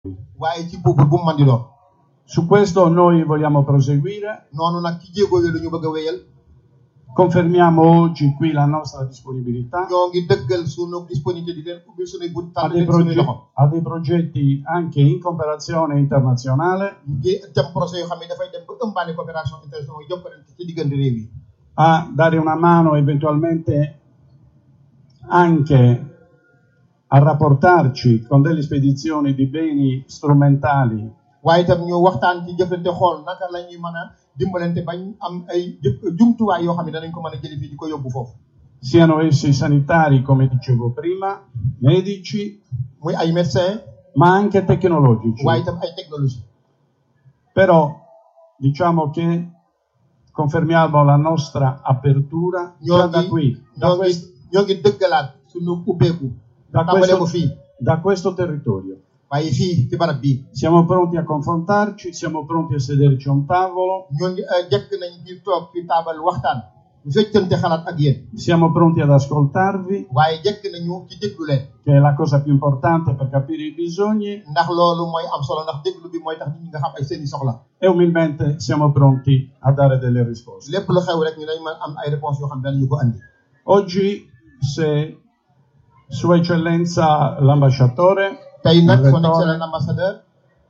waaye ci peuple bu mu mën di doon Su questo noi vogliamo proseguire, noonu nag ci jéego yooyu la ñu bëgg a wéyal confermiamo oggi qui la nostra disponibilità ñoo ngi dëggal sunu disponibilité di leen ubbil sunuy bunt a tànn dei, leen sunuy proge- loxo a dei progetti anche in cooperazione internazionale, ngi dem projet yoo xam ne dafay dem ba ëmbaale coopération internationale jokkalante ci diggante réew yi a dare una mano eventualmente anche a rapportarci con delle spedizioni di beni strumentali waaye itam ñu waxtaan ci jëflante xool naka la ñuy mën a dimbalante bañ am ay jë- jumtuwaay yoo xam ne danañ ko mën a jëli fii di ko yóbbu foofu siano essi sanitari, come dicevo prima, medici, muy ay médecin ma anche tecnologici. waaye itam ay technologie Però diciamo che confermiamo la nostra apertura già ñoo da ngi qui, da ñoo ngi questo, ñoo ngi dëggalaat sunu ubbeeku da tàmbalee ko questo- fii da questo territorio. waaye fii ci barab bii Siamo pronti a confrontarci, siamo pronti a sederci a un tavolo, ñoo ngi eh, jekk nañ di toog fi taabal waxtaan ñu feccante xalaat ak yéen siamo pronti ad ascoltarvi, waaye jekk nañu ci déglu leen che è la cosa più importante per capire i bisogni, ndax loolu mooy am solo ndax déglu bi mooy tax nit ñi nga xam ay seeni soxla e umilmente siamo pronti a dare delle risposte. lépp lu xew rek ñu dañ mën am ay réponses yoo xam ne danañu ko andi Oggi, se Sua Eccellenza l'ambasciatore tey nag son Rettore. excellent ambassadeur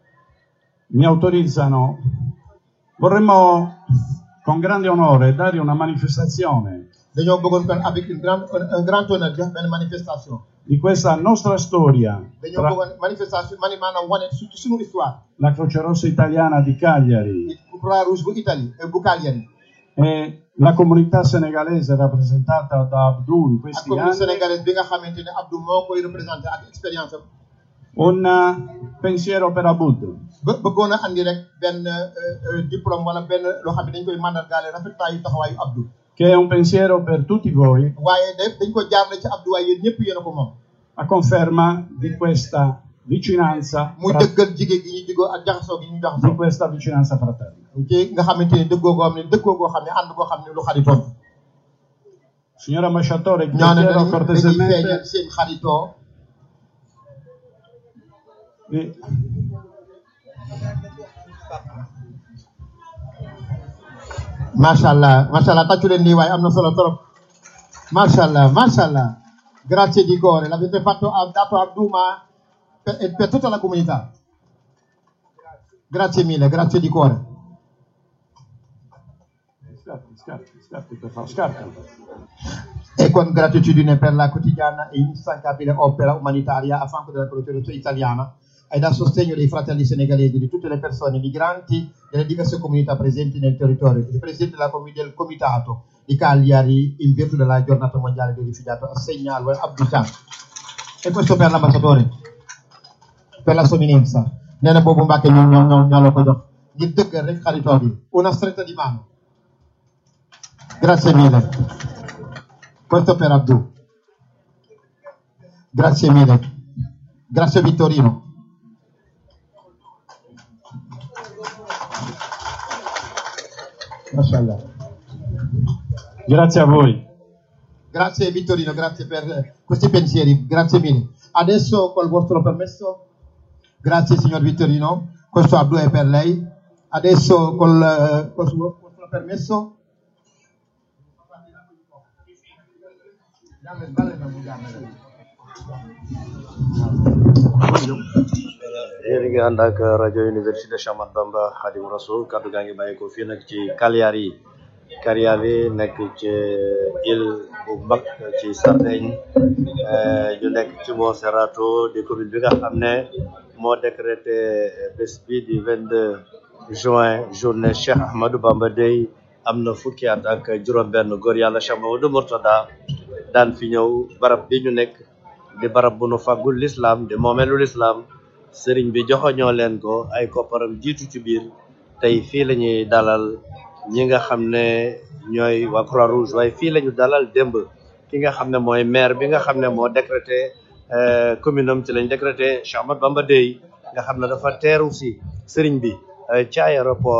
mi autorizzano, vorremmo con grande onore dare una manifestazione dañoo bëggoon kon avec une grande un grand honneur jox benn manifestation di questa nostra storia dañoo tra bëggoon manifestation mani maanaam wane su ci suñu histoire la Croce Rossa Italiana di Cagliari bu Croix Rouge bu Italie et bu Cagliari e la comunità senegalese rappresentata da Abdou in ak questi commune anni sénégalaise bi nga xamante ne Abdou moo koy représenté ak expérience am un eh, pensiero per Abud. ba bëggoon a andi rek benn euh, euh, diplôme wala benn loo xam ne dañ koy mandargaale rafetaayu taxawaayu Abdou che è un pensiero per tutti voi waaye de dañ ko jaarale ci Abdou waaye yéen ñëpp yéen a ko moom a conferma di questa vicinanza muy fra- dëggal jigéen gi ñu digoo ak jaxasoo gi ñu di jaxasoo questa vicinanza fraterna. ci nga xamante ne dëggoo goo xam ne dëggoo goo xam ne ànd goo xam ne lu xaritoon Signor ambasciatore, vi ñoo ne chiedo dañuy dañuy cortesemente feeñal seen xaritoo di- macha allah macha allah tàccu leen lii waaye am na solo trop macha allah macha allah grazie di cuore l'avete fatto ha dato a Duma per, per tutta la comunità grazie mille grazie di cuore Scatti, scatti, scatti, per favore, scatti. e con gratitudine per la quotidiana e instancabile opera umanitaria a fianco della Croce italiana e dal sostegno dei fratelli senegalesi di tutte le persone migranti delle diverse comunità presenti nel territorio. Il presidente della comi- del comitato di Cagliari, in virtù della giornata mondiale del rifugiato, assegna al Abdou Chan. E questo per l'ambasciatore, per la sua eminenza. nee na boobu Mbàkke ñoom ñoo ñoo ñoo la ko jox ngir dëggal rek xaritoo bi una stretta di mano grazie mille questo per Abdou grazie mille grazie Vittorino Mashallah. Grazie a voi. Grazie Vittorino, grazie per eh, questi pensieri, grazie mille. Adesso col vostro permesso, grazie signor Vittorino, questo Abdou è per lei. Adesso col, eh, col suo vostro permesso. yéen a ngi ànd ak rajo université Cheikh Ahmadou Bamba Khadim Rasoul kaddu gaa ngi bàyyi ko fii nag ci Cagliari Cagliari nekk ci île bu mag ci Sardaigne eh, ñu nekk ci Monserrato di commune bi nga xam ne moo décrété bés bi di 22 juin journée Cheikh Ahmadou Bamba Day am na fukki at ak juróom-benn góor yàlla Cheikh Mamadou Mourtada daan fi ñëw barab bi ñu nekk di barab bu nu fàggul l'islam di moomeelu l'islam sëriñ bi joxoñoo leen ko ay kopparam jiitu ci biir tey fii la ñuy dalal ñi nga xam ne ñooy waa Croix Rouge waaye fii la ñu dalal démb ki nga xam ne mooy maire bi nga xam ne moo décrété euh, commune am ci lañ décrété Cheikh Ahmadou Bamba Day nga xam ne dafa teeru si sëriñ bi euh, ci aéroport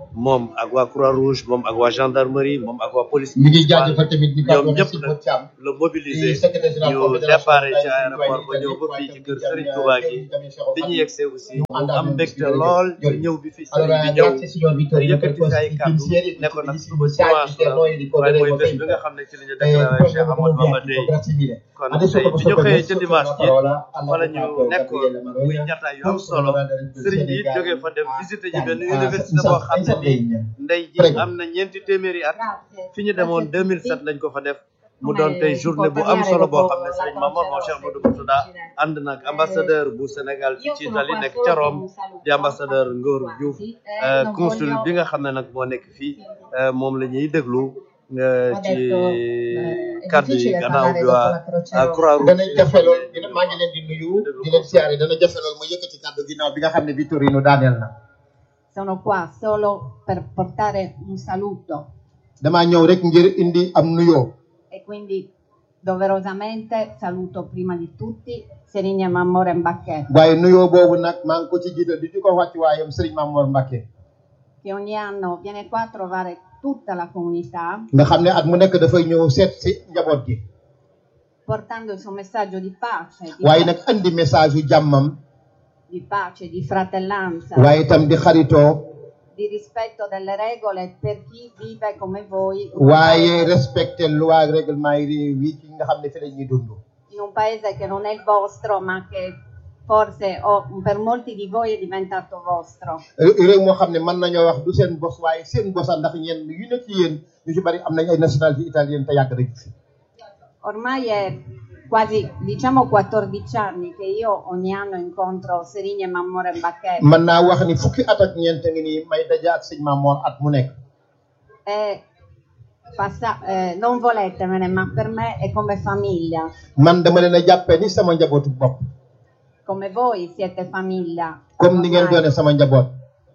moom ak waa croix rouge moom ak waa gendarmerie moom ak waa police mi ngi jaajëfal tamit di ñoom kàddu ñëpp si nag Modou Thiam la mobiliser di secrétaire général ñu confédération déparé ci Sénégal aéroport ba ñëw ba fii ci kër Serigne Touba gi bi ñu yegsee aussi mu am mbégte lool ci ñëw bi fi Serigne bi ñëw grazie signor Vittorino per yëkkati questi ay kàddu pensieri e ne ko nag questi suba messaggi dimanche per noi la waaye mooy ricorderemo bés bi nga sempre xam ne ci la ñu Eh, déclaré poi Cheikh abbiamo Amadou Bamba un Day grazie mille kon adesso tey bi posso ñu xëyee permesso ca la dimanche ji parola fa la ñu all'avvocato nekkoon Gabriele muy Maroia jataay yu am solo Serigne bi it jógee fa dem visiter ji benn université boo xam ne nii ndey ji Prego. am na ñeenti téeméeri at Grazie. fi ñu demoon 2007 lañ ko fa def mu doon tey journée bu am solo boo xam ne Serigne Mamour moom Cheikh Modou Moutada ànd nag ambassadeur bu Sénégal fii ci Italie nekk ca Rome di ambassadeur Ngor Diouf euh, consul bi nga xam ne nag moo nekk fii euh, moom la ñuy déglu euh, Ho ci detto, eh, è kàddu yi difficile gannaaw parlare bi dopo waa la Croce waa Rossa. Croix dana Rouge jafe lool dina maa ngi leen di nuyu di leen siyaare dana jafe lool ma yëkkati kàddu ginnaaw bi nga xam ne Vittorino daaneel na Sono qua solo per portare un saluto damaa ñëw rek ngir indi am nuyoo e quindi doverosamente saluto prima di tutti Serigne Mammore Mbacche waaye nuyoo boobu nag maa ngi ko ci jiital di ci ko wàcc waayam Serigne Mamour Mbacké che ogni anno viene qua a trovare tutta la comunità nga xam ne at mu nekk dafay ñëw seet si njaboot gi portando il suo messaggio di pace, di, waaye nag andi message yu jàmmam di pace, di fratellanza, waaye itam di xaritoo di rispetto delle regole per chi vive come voi in un waaye paese- respecté loi ak règlement yi réew yi ci nga xam ne fi la ñuy dund in un paese che non è il vostro, ma che forse o per molti di voi è diventato vostro. réew moo xam ne mën nañoo wax du seen bos waaye seen bosa ndax ñenn yu nekk ci yéen ñu ci bari am nañ ay nationalité italienne te yàgg nañ fi Ormai è quasi, diciamo, 14 anni che io ogni anno incontro Serigne e Mammore Mbacche mën naa wax ni fukki at ak ñeent ngi nii may daja ak sëñ Mamoor at mu nekk e passa- eh, non voletemene, ma per me è come famiglia. man dama leen a jàppee ni sama njabootu bopp Come voi siete famiglia. comme ni ngeen Ormai doone sama njaboot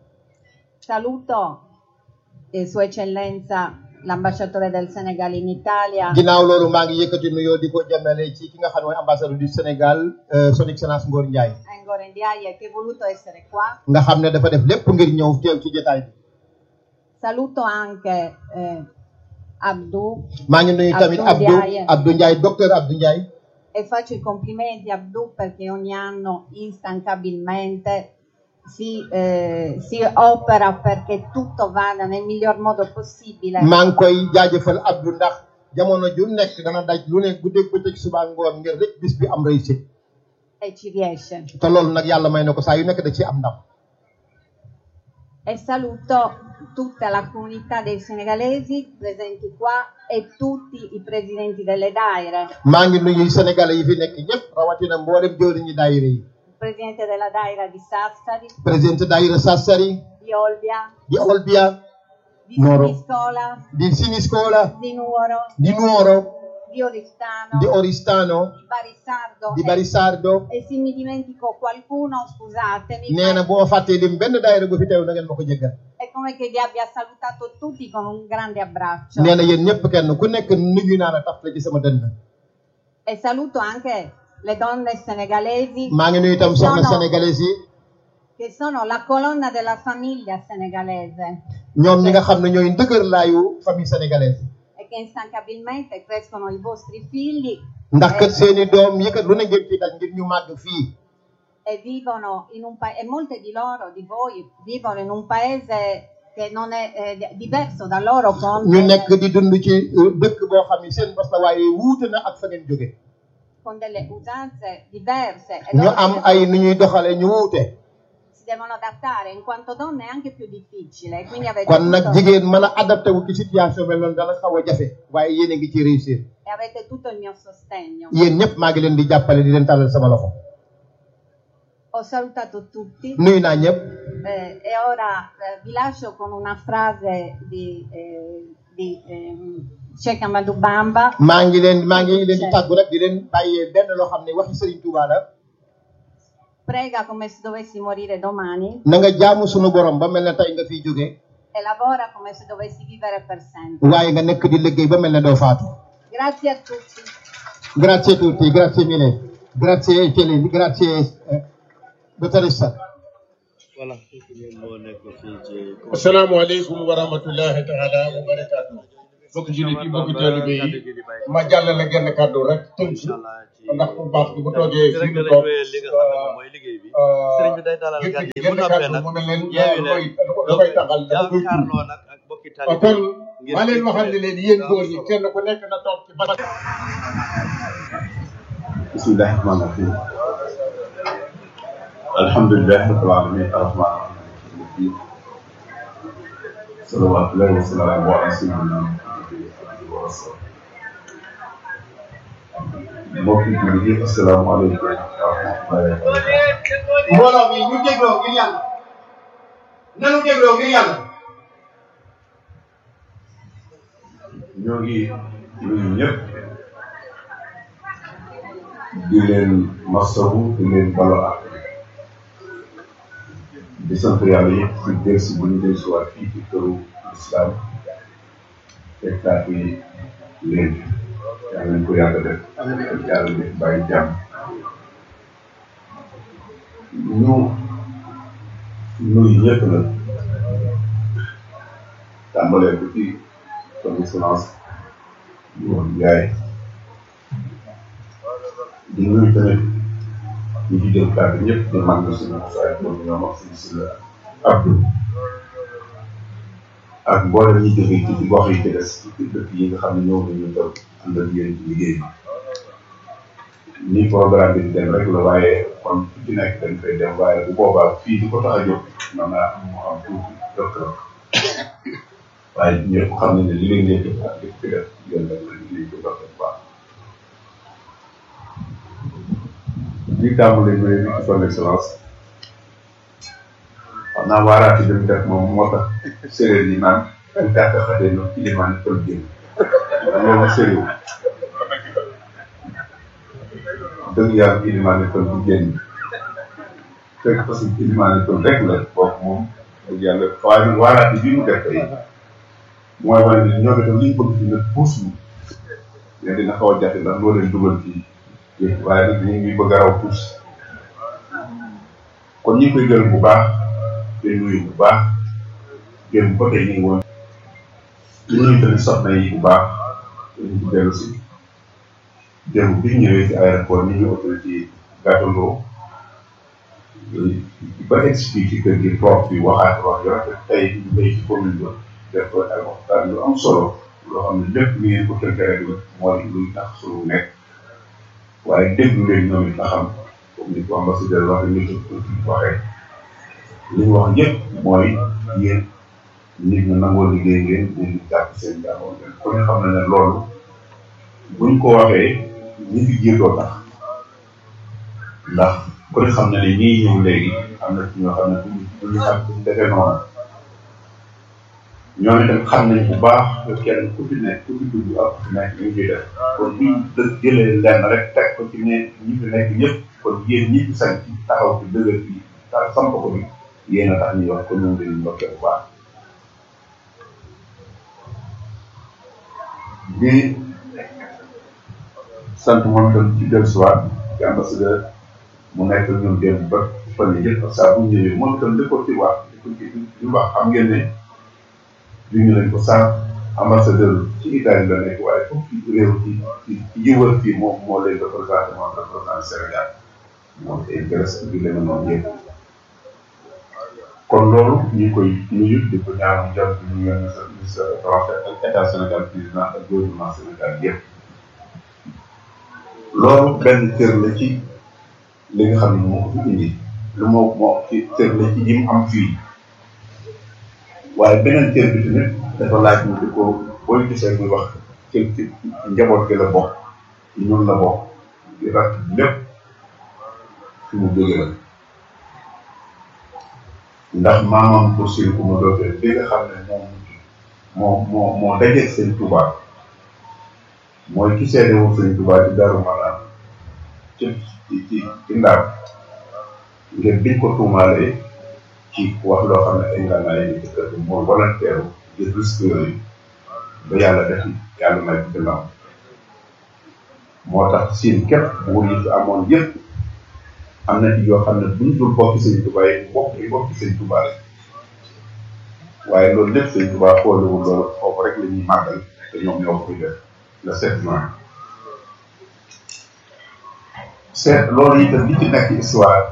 Saluto eh, Sua Eccellenza l'ambasciatore del Senegal in Italia. ginnaaw loolu maa ngi yëkkati nuyoo di ko jàmmale ci ki nga xam ne mooy ambassadeur du Sénégal euh, son excellence Ngor Ndiaye Angora Ndiaye che è voluto essere qua. nga xam ne dafa def lépp ngir ñëw teew ci jotaay bi Saluto anche eh, Abdou maa ngi nuyu tamit Abdou Abdou Ndiaye. Abdou Ndiaye docteur Abdou Ndiaye e faccio i complimenti a Abdou perché ogni anno instancabilmente si, eh, si opera perché tutto vada nel miglior modo possibile. maa ngi koy jaajëfal Abdou ndax jamono ju nekk dana daj lu ne guddeeg bëccëg suba ngoon ngir rek bis bi am réussite e ci riesce. te loolu nag yàlla may na ko saa yu nekk da ci am ndam E saluto tutta la comunità dei senegalesi presenti qua e tutti i presidenti delle daire. maa ngi nuyu sénégalais yi fi nekk ñëpp rawatina mboolem jëwriñu daayira yi Il presidente della daira di Sassari, président daayira Sassari di Olbia, di Olbia di Noro. Siniscola, di Siniscola di Nuoro, di Nuoro di Oristano, di Oristano di Barisardo di e- Barisardo e se mi dimentico qualcuno scusatemi nee na ma bu ma fàttee lim benn daayira bu fi teew na ngeen ma ko jéggal è come che vi abbia salutato tutti con un grande abbraccio nee na yéen ñëpp kenn ku nekk nuyu naa la taf la ci sama dënn e saluto anche le donne senegalesi maa ngi nuyu itam soxna Sono- sénégalais yi che sono la colonna della famiglia senegalese ñoom ñi nga xam ne ñooy ndëgër laayu famille sénégalaise e che instancabilmente crescono i vostri figli ndax kat e, seeni doom yëkkat lu ne ngeen ci daj ngir ñu màgg fii e vivono in un paese e molte di loro di voi vivono in un paese che non è eh, diverso da loro con ñu nekk di dund ci euh, dëkk boo xam ne seen bos la waaye wuute na ak fa ngeen jóge con delle usanze diverse e ñu loro am si- ay nu ñuy doxale ñu wuute si devono adattare, in quanto donne è anche più difficile, quindi avete, kon nag tutto, jigéen mën a adapté wu ci situation mel noonu dana xaw a jafe waaye yéen a ngi ci réussir e avete tutto il mio sostegno. yéen ñëpp maa ngi leen di jàppale di leen tàllal sama loxo Ho salutato tutti nuyu naa ñëpp eh, e ora eh, vi lascio con una frase di, eh, di ehm, Sheikh Amadou Bamba maa ngi leen maa ngi leen di tàggu rek di leen bàyyee benn loo xam ne waxi Serigne Touba la prega come se dovessi morire domani na nga jaamu sunu borom ba mel ne tey nga fiy jóge e lavora come se dovessi vivere per sempre. waaye nga nekk di liggéey ba mel ne doo faatu Grazie a tutti. grazie a tutti grazie mille grazie Céline grazie eh, dottoressa voilà moo nekk fii ci asalaamaaleykum wa rahmatullahi taala wa barakaatu bokk jullit yi bokk taalibe yi ma jàllale genn kàddu rek tënk ndax bu baax bi bu toogee ci fii rek mu lañ toog wéyee li nga xam ne moom mooy liggéey bi sëriñ bi day dalal gan yëkkati yi bu genn noppee kàddu nag mu mel leen yeewi da koy leen da koy taxal da koy tuur jàkkaarloo nag ak bokki kon taalibe ngir maa leen waxal ne leen yéen góor ñi kenn ku nekk na toog ci barab bismillahi rahmaani rahim alhamdulilahi rabbil alamin arrahmani rahim salawatullahi wa salaamu ala sayyidina wa rasul mbokk yi jullit yi asalaamaaleykum wa rahmatullahi wa barakatuh mbooloo mi ñu dégloo ngir yàlla nanu dégloo ngir yàlla ñoo ngi nuyu ñëpp di leen masawu di leen balo ak di sant yàlla yëpp si delsi bu ñu delsi waat fii ci këru islam fekkaat yi leen yàlla nañ ko yàgg def yàlla def bàyyi jàmm ñu nuyu ñëpp nag tàmbalee ko ci son excellence Yoon Njaay di nuyu tamit ñu ci jël kàddu ñëpp di mag suñu saay moom ñoom ak suñu si la Abdou ak mboolem ñi jógee ci ci gox yi ci des ci dëkk yi nga xam ne ñëw nañu tam ànd ak yéen ci liggéey bi ni programme bi di dem rek la waaye kon fu ci nekk dañ koy dem waaye bu boobaa fii di ko tax a jóg man naa am mu am tuuti rëkk rëkk waaye ñëpp xam nañ ne li leen nekk ak li fi def yéen rek la liggéey ko dox bu baax di tàmbali ñu ne ci son excellence xam naa waaraati bi mu def moom moo tax séeréer yi naan gàtt xatee no ilimaan pël génn loolu séeréer dëgg yàlla ilimaan pël bu génn fekk parce que ilimaan pël rek la boobu moom dëgg yàlla waaye nag waaraati bi mu def tey mooy wane ne ñoom itam li ñu bëgg fi nag puus ñu mais dina xaw a jafe ndax loo leen dugal ci yëpp waaye nag ñu ngi bëgg a raw puus kon ñu ngi koy gërëm bu baax te nuyu bu baax démb ba tey ñu ngi woon di nuyu tamit soxna yi bu baax te ñu ci dellu si démb bi ñu ñëwee ci aéroport ni ñu autorité gàttandoo ba expliqué ci kër gi toog fi waxaat wax yu rafet tey ñu béy ci commune ba def ko ay waxtaan yu am solo loo xam ne lépp li ngeen ko tënk rek la mooy luy tax sunu nekk waaye déglu leen ñoom it nga xam comme ni ko ambassadeur waxee ni ko waxee li ñu wax yëpp mooy yéen nit ñu nangoo liggéey ngeen ngeen di jàpp seen jàppoon ngeen ku ne xam na ne loolu buñ ko waxee ñi fi jiitoo tax ndax ku ne xam na ne ñii ñëw léegi am na ci ñoo xam ne duñ duñu xam duñ defee noonu ñoom itam xam nañ bu baax que kenn ku fi nekk ku fi dugg ak ku fi nekk ñu ngi ciy def kon buñ dë jëlee lenn rek teg ko ci ne ñi fi nekk ñëpp kon yéen ñi fi sañ ci taxaw ci dëgër bi ta samp ko bi yéen a tax ñuy wax ko ñoom dañuy ndokkee bu baax di sant moom itam ci dellusiwaat ci ambassadeur mu nekk ñun démb ba fan yii yëpp saa bu ñëwee moom itam li ko ci wax li ko ci li wax xam ngeen ne li ñu leen ko sànq ambassadeur ci Italie la nekk waaye foofu ci réew ci ci ci yëwal fii moom moo leen représenté moom représenté Sénégal moom te intéressé bi leen noonu yëpp kon loolu ñu ngi koy nuyu di ko ñaanal jàpp ñu ngi ministre ministre français ak état Sénégal président ak gouvernement Sénégal yëpp loolu benn cër la ci li nga xam ne moo ko fi indi lu moo moo ci cër la ci jim am fii waaye beneen cër bi tamit dafa laaj ñu di ko booy gisee muy wax ci ci njaboot gi la bokk ci ñun la bokk di rat lépp fi mu jóge la ndax maamam pour suñu ku ma dootee li nga xam ne moom moo moo moo dajeeg seen tubaab mooy ki seede woon sëñ Tuubaa ci Daaru Marnaan ci ci ci ci ndaam ngir biñ ko tuumaalee ci wax loo xam ne ay ngànnaay yi ci kër gi mooy volontaire ngir risque yooyu ba yàlla def yàlla may ci gannaaw moo tax siin képp buur yi fi amoon yëpp am na ci yoo xam ne buñ dul bokki sëñ Tuubaa yi bokk yi bokki sëñ Tuubaa lañ waaye loolu lépp sëñ Tuubaa xoolewul loolu foofu rek la ñuy màggal te ñoom ñoo ko fi def le 7 juin seet loolu itam li ci nekk histoire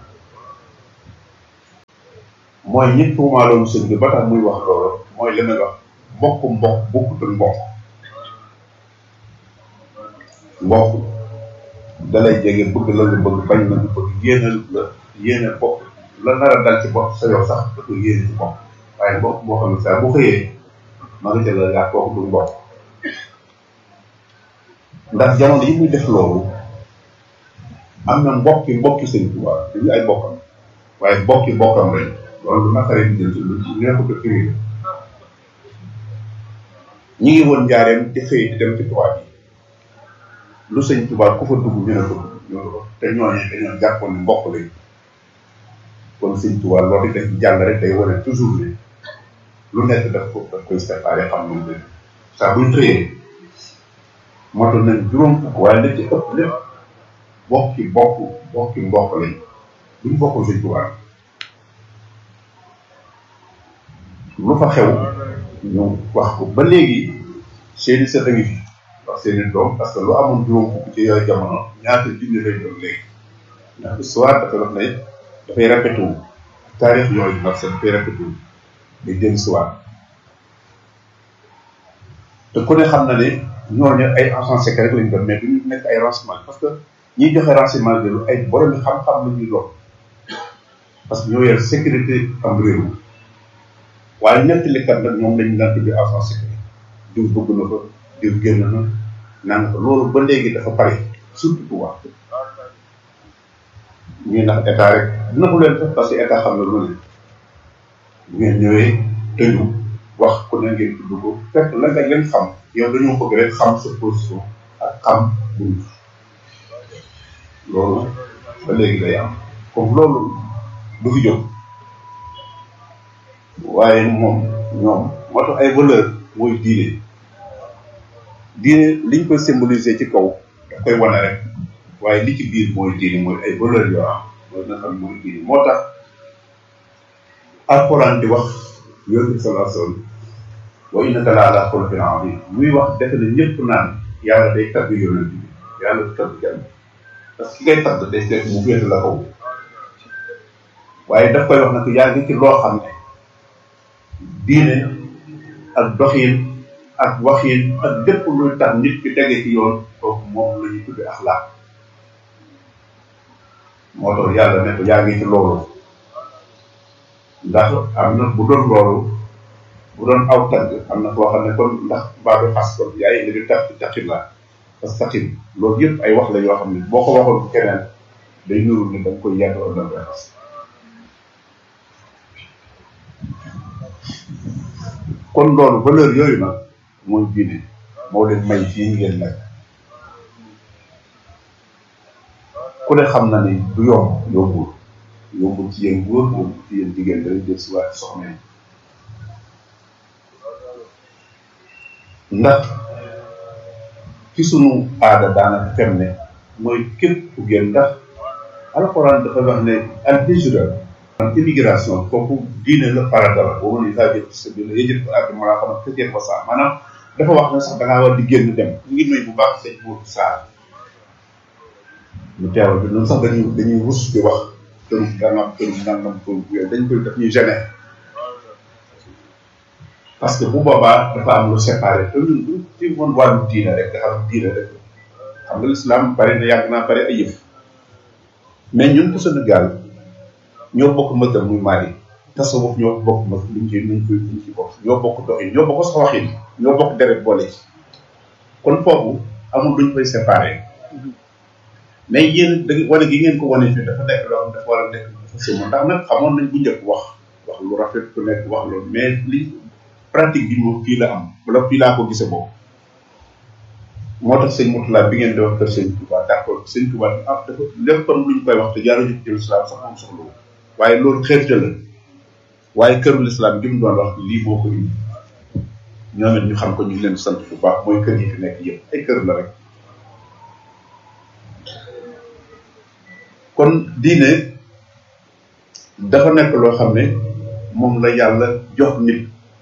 mooy ñi tuumaaloon sëñ bi ba tax muy wax loolu mooy li may wax mbokk mbokk bokkutul mbokk mbokk dalay jege bëgg la nga bëgg bañ na nga bëgg yéene la yéene bopp la nar a dal ci bopp sa yow sax da ko yéene ci bopp waaye mbokk boo xam ne saa bu xëyee ma nga ca la ngaa kooku du mbokk ndax jamono yi muy def loolu am na mbokki mbokki sëñ Tuubaa dañu ay bokkam waaye mbokki bokkam lañ loolu lu naqaree di jël lu neexut a firi ñi ngi woon njaareem di xëy di dem ci tubaab yi lu sëñ Tuubaa ku fa dugg ñu ne ko ñu ne ko te ñooñu dañoo jàppoon ne mbokk lañ kon sëñ Tuubaa loolu def jàll rek day wane toujours ne lu nekk daf ko daf koy séparé xam lu mu def saa buñ xëyee moto nañ juróom fukk waaye li ci ëpp lépp bokki bokk bokki mbokk lañ buñ bokkul sëñ Tuubaa lu fa xew ñu wax ko ba léegi seeni sët a ngi fi wax seeni doom parce que lu amoon juróom fukk ci yooyu jamono ñaata junni lay doon léegi ndax histoire dafa wax ne dafay répété wu taarix yooyu nag seen dafay répété wu day dellu histoire te ku ne xam na ne ñooñu ay agents secrets lañ doon mais duñu nekk ay renseignement parce que ñiy joxe renseignement de ay borom xam-xam la ñuy doon parce que ñoo yor sécurité am réew waaye nettalikat nag ñoom lañu daan tuddee agent secret diw dugg na ko diw génn na naan ko loolu ba léegi dafa pare surtout pouvoir ñuy nax état rek dina ko leen def parce que état xam na lu ne bu ngeen ñëwee tëju wax ku ne ngeen tudd ko fekk la nga leen xam yow dañoo bëgg rek xam sa position ak xam bunt loolu ba léegi day am comme loolu du fi jóg waaye moom ñoom moo tax ay valeur mooy diine diine liñ koy symboliser ci kaw daf koy wane rek waaye li ci biir mooy diine mooy ay valeur yoo am mooy nga xam mooy diine moo tax alxuraan di wax yonent bi sallallahu alayhi wasallam wa innaka la ala xuluqin azim muy wax defe na ñëpp naan yàlla day tagg yonent bi yàlla du tagg kenn parce que ki ngay tagg day fekk mu féete la kaw waaye daf koy wax nag yaa ngi ci loo xam ne diine ak doxin ak waxin ak lépp luy tax nit ki tege ci yoon kooku moom la ñuy tudde axlaaq moo tax yàlla ne ko yaa ngi ci loolu ndax am na bu doon loolu bu doon aw tagg am na koo xam ne kon ndax mbaa du xas kon yaay indi di tax taxin la parce que taxin loolu yëpp ay wax la yoo xam ne boo ko waxoon keneen day nuru ne da nga koy yàgg wala da nga koy xas kon loolu valeur yooyu nag mooy diine moo leen may fii ngeen nekk ku ne xam na ni du yomb yombul yombul ci yéen góor yombul ci yéen jigéen dañuy jël si waat soxna yi ndax ci sunu aada daanaka fem ne mooy képp ku génn ndax alxuraan dafa wax ne al hijra immigration kooku diine la farata la boo mën a jël sa biir yëjët ko àgg maa xam ne fekkee ko saa maanaam dafa wax ne sax da ngaa war di génn dem ñu ngi nuyu bu baax sëñ buur saar mu teewal bi noonu sax dañuy dañuy rus di wax këru gànnaaw këru nangam këru yooyu dañ koy daf ñuy gêner parce que bu boobaa dafa am lu séparé te ñun du ci mën wàllu diine rek nga xam diine rek xam nga l'islam bari na yàgg naa bari ay yëf mais ñun ko Sénégal ñoo bokk mëtal muy Mali tasawuf ñoo bokk mët luñ ci luñ koy luñ ci bokk ñoo bokk doxin ñoo bokk sax waxin ñoo bokk deret boole ci kon foofu amul luñ koy séparé mais yéen da wane gi ngeen ko wane fii dafa nekk loo xam dafa war a nekk dafa sëma ndax nag xamoon nañ bu njëkk wax wax lu rafet ku nekk wax loolu mais li pratique bi moom fii la am wala fii laa ko gisee boobu moo tax sëñ Moutala bi ngeen di wax kër sëñ Touba d' accord sëñ Touba ah dafa lépp comme luñ koy wax te jaaruñu ci islam sax moom soxla wu waaye loolu xeerte la waaye këru l'islam gi mu doon wax lii moo ko indi ñoom it ñu xam ko ñu ngi leen sant bu baax mooy kër yi fi nekk yëpp ay kër la rek kon diine dafa nekk loo xam ne moom la yàlla jox nit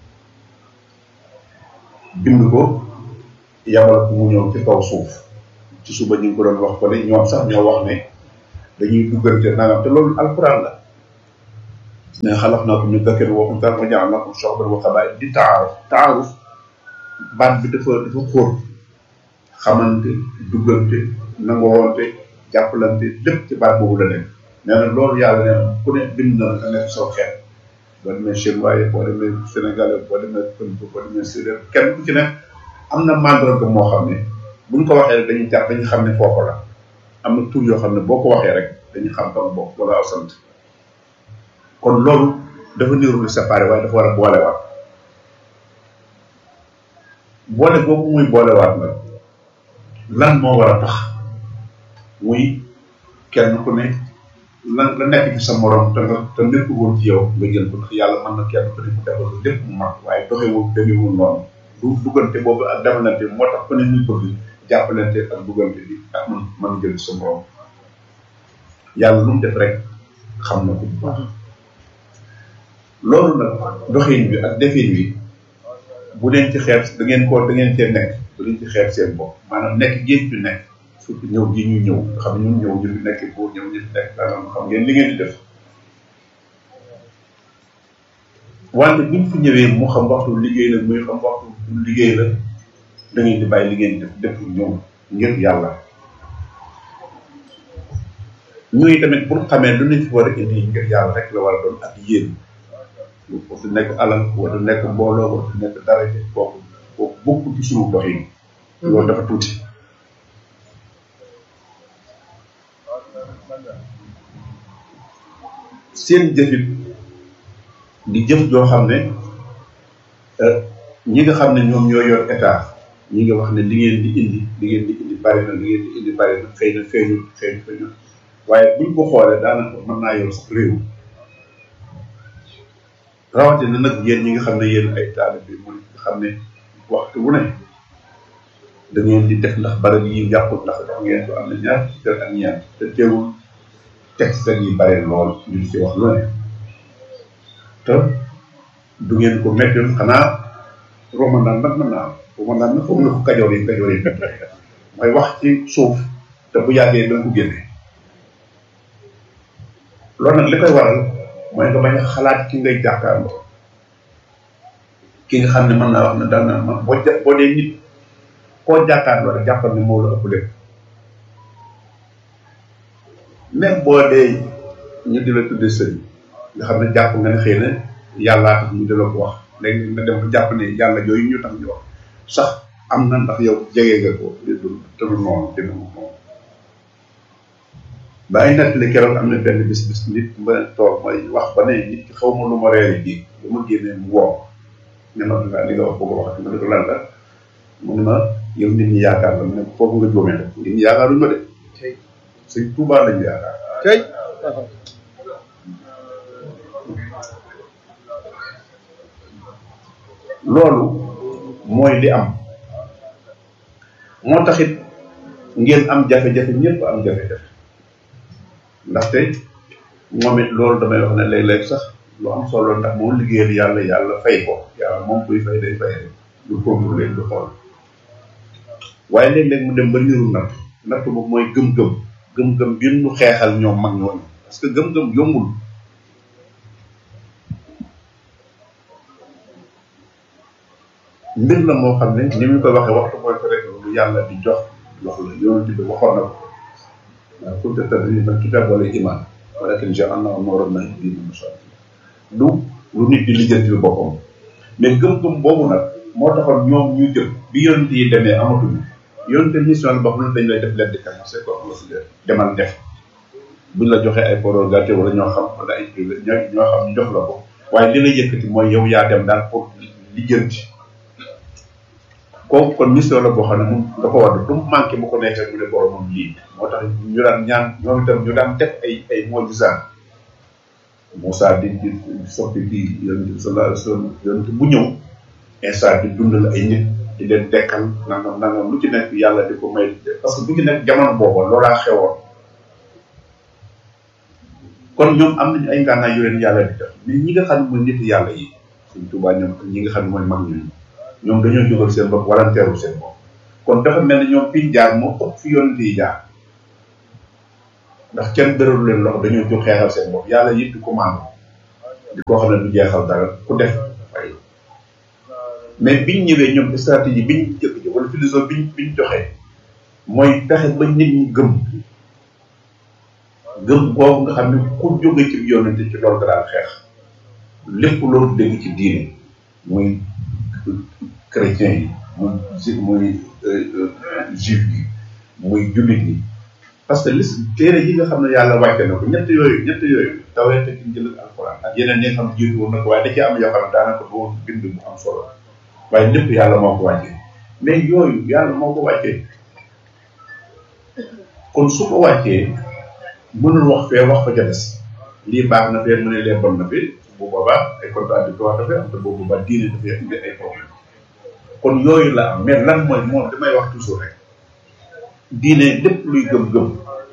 bind ko yabal ko mu ñëw ci kaw suuf ci suba ñu ngi ko doon wax ko ne ñoom sax ñoo wax ne dañuy duggante nangam te loolu alquran la ne xalaq naa ko min dakarin wa unsaa wa ja'alnaakum shu'uban wa qabaa'ila di taaruf taaruf baat bi dafa dafa xóot xamante duggante nangoonte jàppalante lépp ci baat boobu la nekk nee na loolu yàlla nee na ku ne bind na nga nekk soo xeet boo demee chinois boo demee sénégalais boo demee pël boo demee séeréer kenn ku ci ne am na mandarga moo xam ne buñ ko waxee rek dañuy jàpp dañuy xam ne foofu la am na tur yoo xam ne boo ko waxee rek dañuy xam tam bokk wala aw sant kon loolu dafa niru lu séparé waaye dafa war a boolewaat boole boobu muy boolewaat nag lan moo war a tax muy kenn ku ne lan la nekk ci sa morom te nga te nekk woon ci yow nga jël ko ndax yàlla mën na kenn ku ne mu defal ko lépp mu mat waaye doxewul demewul noonu du duggante boobu ak demalante moo tax ku ne ñu bëgg jàppalante ak duggante bi ak man man jël sa morom yàlla lu mu def rek xam na ko bu baax loolu nag doxin bi ak defin bi bu leen ci xeeb da ngeen ko da ngeen cee nekk bu leen ci xeeb seen bopp maanaam nekk géej bi nekk surtout ñëw gi ñu ñëw nga xam ne ñun ñëw ñu fi nekk pour ñëw ñu fi nekk daanaka xam ngeen li ngeen di def wante buñ fi ñëwee mu xam waxtu liggéey la muy xam waxtu liggéey la da ngeen di bàyyi li ngeen di def def ñëw ngir yàlla ñuy tamit pour xamee lu ñu fi war a indi ngir yàlla rek la war a doon ak yéen wa du nekk alal wa du nekk mbooloo wa du nekk daraja kooku kooku bokk ci suñu doxin loolu dafa tuuti seen jëfit di jëf joo xam ne ñi nga xam ne ñoom ñoo yor état ñi nga wax ne li ngeen di indi li ngeen di indi bari na li ngeen di indi bari na xëy na feeñul feeñ feeñul waaye buñ ko xoolee daanaka mën naa yor sax réew rawatina nag yéen ñi nga xam ne yéen ay taalib bi mooy nga xam ne waxtu wu ne da ngeen di def ndax barab yi yàqut ndax wax ngeen ko am na ñaar ci kër ak ñaar te teewul texte yi bare lool ñu ci wax lu ne te du ngeen ko mettoon xanaa romandaan nag mën naa am romandaan nag foog na ko kajoor yi kajoor yi mooy wax ci suuf te bu yàggee da nga ko génne loolu nag li koy waral mooy nga bañ a xalaat ki ngay jàkkaarloo ki nga xam ne mën naa wax ne daal na ma boo ja boo dee nit koo jàkkaarloo rek jàppal ne moo la ëpp lépp même boo dee ñu di la tudde sëriñ nga xam ne jàpp nga ne xëy na yàllaa tax ñu di la ko wax léegi nga dem ba jàpp ne yàlla yooyu ñu tax ñu wax sax am na ndax yow jege nga ko te du noonu dina moom bàyyi nag li keroog am na benn bis bis nit ma toog may wax ba ne nit ki xaw ma lu ma reere ji ba ma génnee mu woo ne ma nga li nga wax bëgg a wax ma ne ko lan la mu ne ma yow nit ñi yaakaar la mu ne foofu nga jóomee nag nit ñi yaakaaruñu ma de sëñ Tuubaa lañu yaakaar tey loolu mooy li am moo taxit ngeen am jafe-jafe ñëpp am jafe-jafe ndaxte moom it loolu damay wax ne léeg-léeg sax lu am solo ndax moom liggéeyal yàlla yàlla fay ko yàlla moom kuy fay day fay rek du contrôler du xool waaye léeg-léeg mu dem ba niru natt natt boobu mooy gëm-gëm gëm-gëm bi ñu xeexal ñoom mag ñooñu parce que gëm-gëm yombul mbir la moo xam ne ni mu koy waxee waxtu mooy ko rek lu yàlla di jox lox la yonent bi waxoon na ko waaw kunta tadri man kitaab wala iman walakin ja'alnahu nuuran nahdi bihi man nashaa du lu nit di lijjantil boppam mais gëm-gëm boobu nag moo taxoon ñoom ñu jëm bi yonent yi demee amatuñu yonent mission la boo xam ne dañ lay def leen di commencé ko am la si demal def buñ la joxee ay prérogative wala ñoo xam wala ay privé ñoo ñoo xam ñu jox la ko waaye li la yëkkati mooy yow yaa dem daal pour lijjanti kooku kon mission la boo xam ne moom nga ko war du mu manqué bu ko nekkee mu ne boromam lii moo tax ñu daan ñaan ñoom itam ñu daan def ay ay mojisaan Moussa di di soppi kii yonent bi sallallahu alayhi wa sallam yonent bu ñëw instant di dundal ay nit di leen dekkal nangam nangam lu ci nekk yàlla di ko may parce que bu ci nekk jamono booba loolaa xewoon kon ñoom am nañu ay ngànnaay yu leen yàlla di def mais ñi nga xam ne mooy nit yàlla yi suñ tubaa ñoom ñi nga xam ne mooy mag ñooñu ñoom dañoo jógal seen bopp walanteeru seen bopp kon dafa mel ne ñoom fiñ jaar moo ëpp fi yonent yi jaar ndax kenn dëralu leen loxo dañoo jóg xeexal seen bopp yàlla yit di commande di koo xam ne du jeexal dara ku def fay mais biñ ñëwee ñoom stratégie biñ jëkk ji wala philosophie biñ biñ joxee mooy fexe ba nit ñi gëm gëm boobu nga xam ne ku jóge ci yonente ci loolu daan xeex lépp loolu dégg ci diine muy chrétien yi muy muy juif yi muy jullit yi parce que lis téere yi nga xam ne yàlla wàcce na ko ñett yooyu ñett yooyu tawee te injil ak alxuraan ak yeneen ñi nga xam ne jiitu woon na ko waaye da ci am yoo xam ne daanaka du woon bind bu am solo waaye lépp yàlla moo ko wàccee mais yooyu yàlla moo ko wàccee kon su ko wàccee mënul wax fee wax fa ca des lii baax na fee mu ne lee bon na fi bu boobaa ay contradictoire dafay am te boobu ba diine dafay indi ay problème kon yooyu la am mais lan mooy moom damay wax toujours rek diine lépp luy gëm-gëm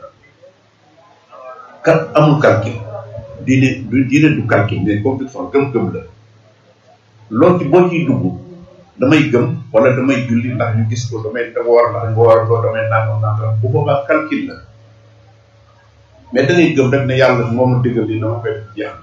kat amul calcul diine du diine du calcul mais conviction gëm-gëm la loolu ci boo ciy dugg damay gëm wala damay julli ndax ñu gis ko damay woor ndax nga war ko damay nangam nangam bu boobaa calcul la mais da ngay gëm rek ne yàlla moo ma digal li dama koy def jeex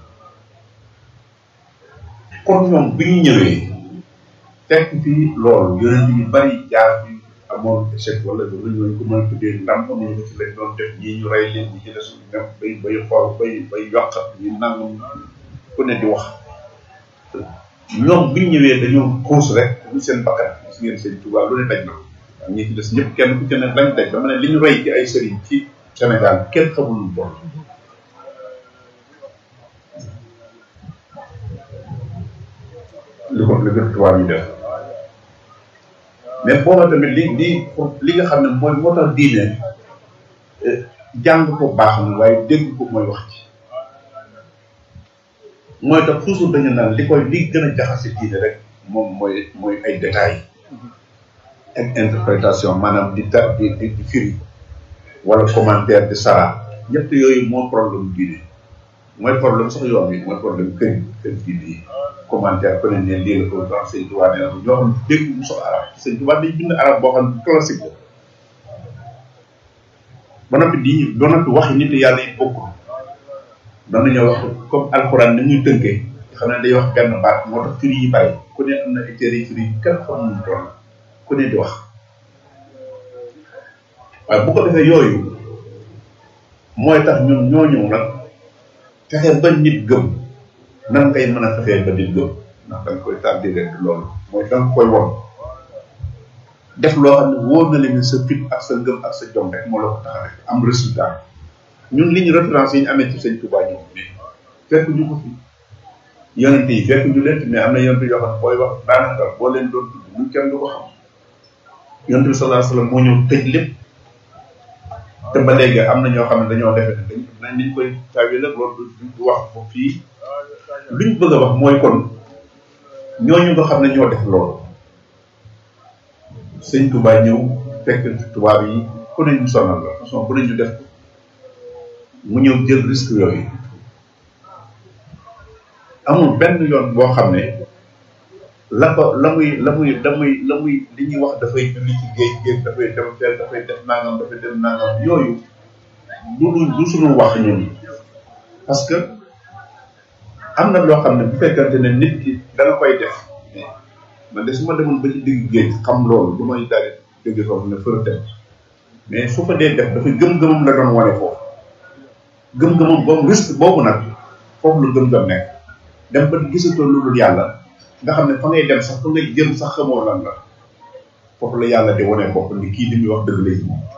kon ñoom bi ñu ñëwee fekk fii loolu yonent yu bari jaar fi amoon échec wala lu ñu ko mën a tuddee ndam amoon nga ci lañ doon def ñii ñu rey leen ñi ci des ñu bay bay xool bay bay yokkat ñu nangam ku ne di wax ñoom bi ñu ñëwee dañoo xuus rek ñu seen bakkan gis ngeen seen tubaab lu ne daj na ko waaw ñi ci des ñëpp kenn ku ci ne lañ daj dama ne li ñu rey ci ay sëriñ ci Sénégal kenn xamul lu toll li ko li ko tubaab yi def mais booba tamit li li li nga xam ne mooy moo tax diine jàng ko baax na waaye dégg ko mooy wax ci mooy tax toujours dañu naan li koy li gën a jaxase diine rek moom mooy mooy ay détails ak interprétation maanaam di ta di di di firi wala commentaire di sara ñett yooyu moo problème diine mooy problème sax yoon bi mooy problème kër kër diine yi commentaire ko ne ne lii la ko wax sëñ Tuubaa nee na ñoo xam dégg mu sox arab sëñ Tuubaa dañ bind arab boo xam ne classique la ba noppi di ba noppi waxi nit yàlla yi bokkul doon nañoo wax comme alxuraan ni muy tënkee xam ne day wax benn baat moo tax firi yi bari ku ne am na ay téere yi firi yi kenn xamul mu toll ku ne di wax waaye bu ko defee yooyu mooy tax ñun ñoo ñëw nag fexe ba nit gëm nan ngay mën a fexee ba nit gëm ndax da nga koy tàddi rek loolu mooy da nga koy won def loo xam ne wóor na leen sa fit ak sa ngëm ak sa jom rek moo la ko tax a def am résultat ñun li ñu référence yi ñu amee ci sëñ Touba ñëw mais fekk ñu ko fi yonente yi fekk ñu leen mais am na yonente yoo xam ne booy wax daanaka boo leen doon tudd ñu kenn du ko xam yonente bi sallallahu alayhi wasallam moo ñëw tëj lépp te ba léegi am na ñoo xam ne dañoo defe ne dañ nañ niñ koy tawee nag loolu du wax ko fii luñ bëgg a wax mooy kon ñooñu nga xam ne ñoo def loolu sëñ Touba ñëw fekk tubaab yi ku ne ñu sonal la façon ku ne ñu def mu ñëw jël risque yooyu amul benn yoon boo xam ne la ko la muy la muy la muy la muy li ñuy wax dafay julli ci géej géej dafay dem fenn dafay def nangam dafay def nangam yooyu du lu du suñu wax ñun parce que am na loo xam ne bu fekkante ne nit ki dana koy def man de su ma demoon ba ci digg géej xam loolu du may daal di dégg foofu ne fër dem mais su fa dee def dafay gëm-gëmam la doon wane foofu gëm-gëmam boobu risque boobu nag foofu lu gëm-gëm nekk dem ba gisatoo lu dul yàlla nga xam ne fa ngay dem sax fa ngay jëm sax xamoo lan la foofu la yàlla di wane bopp ni kii li muy wax dëgg lay moom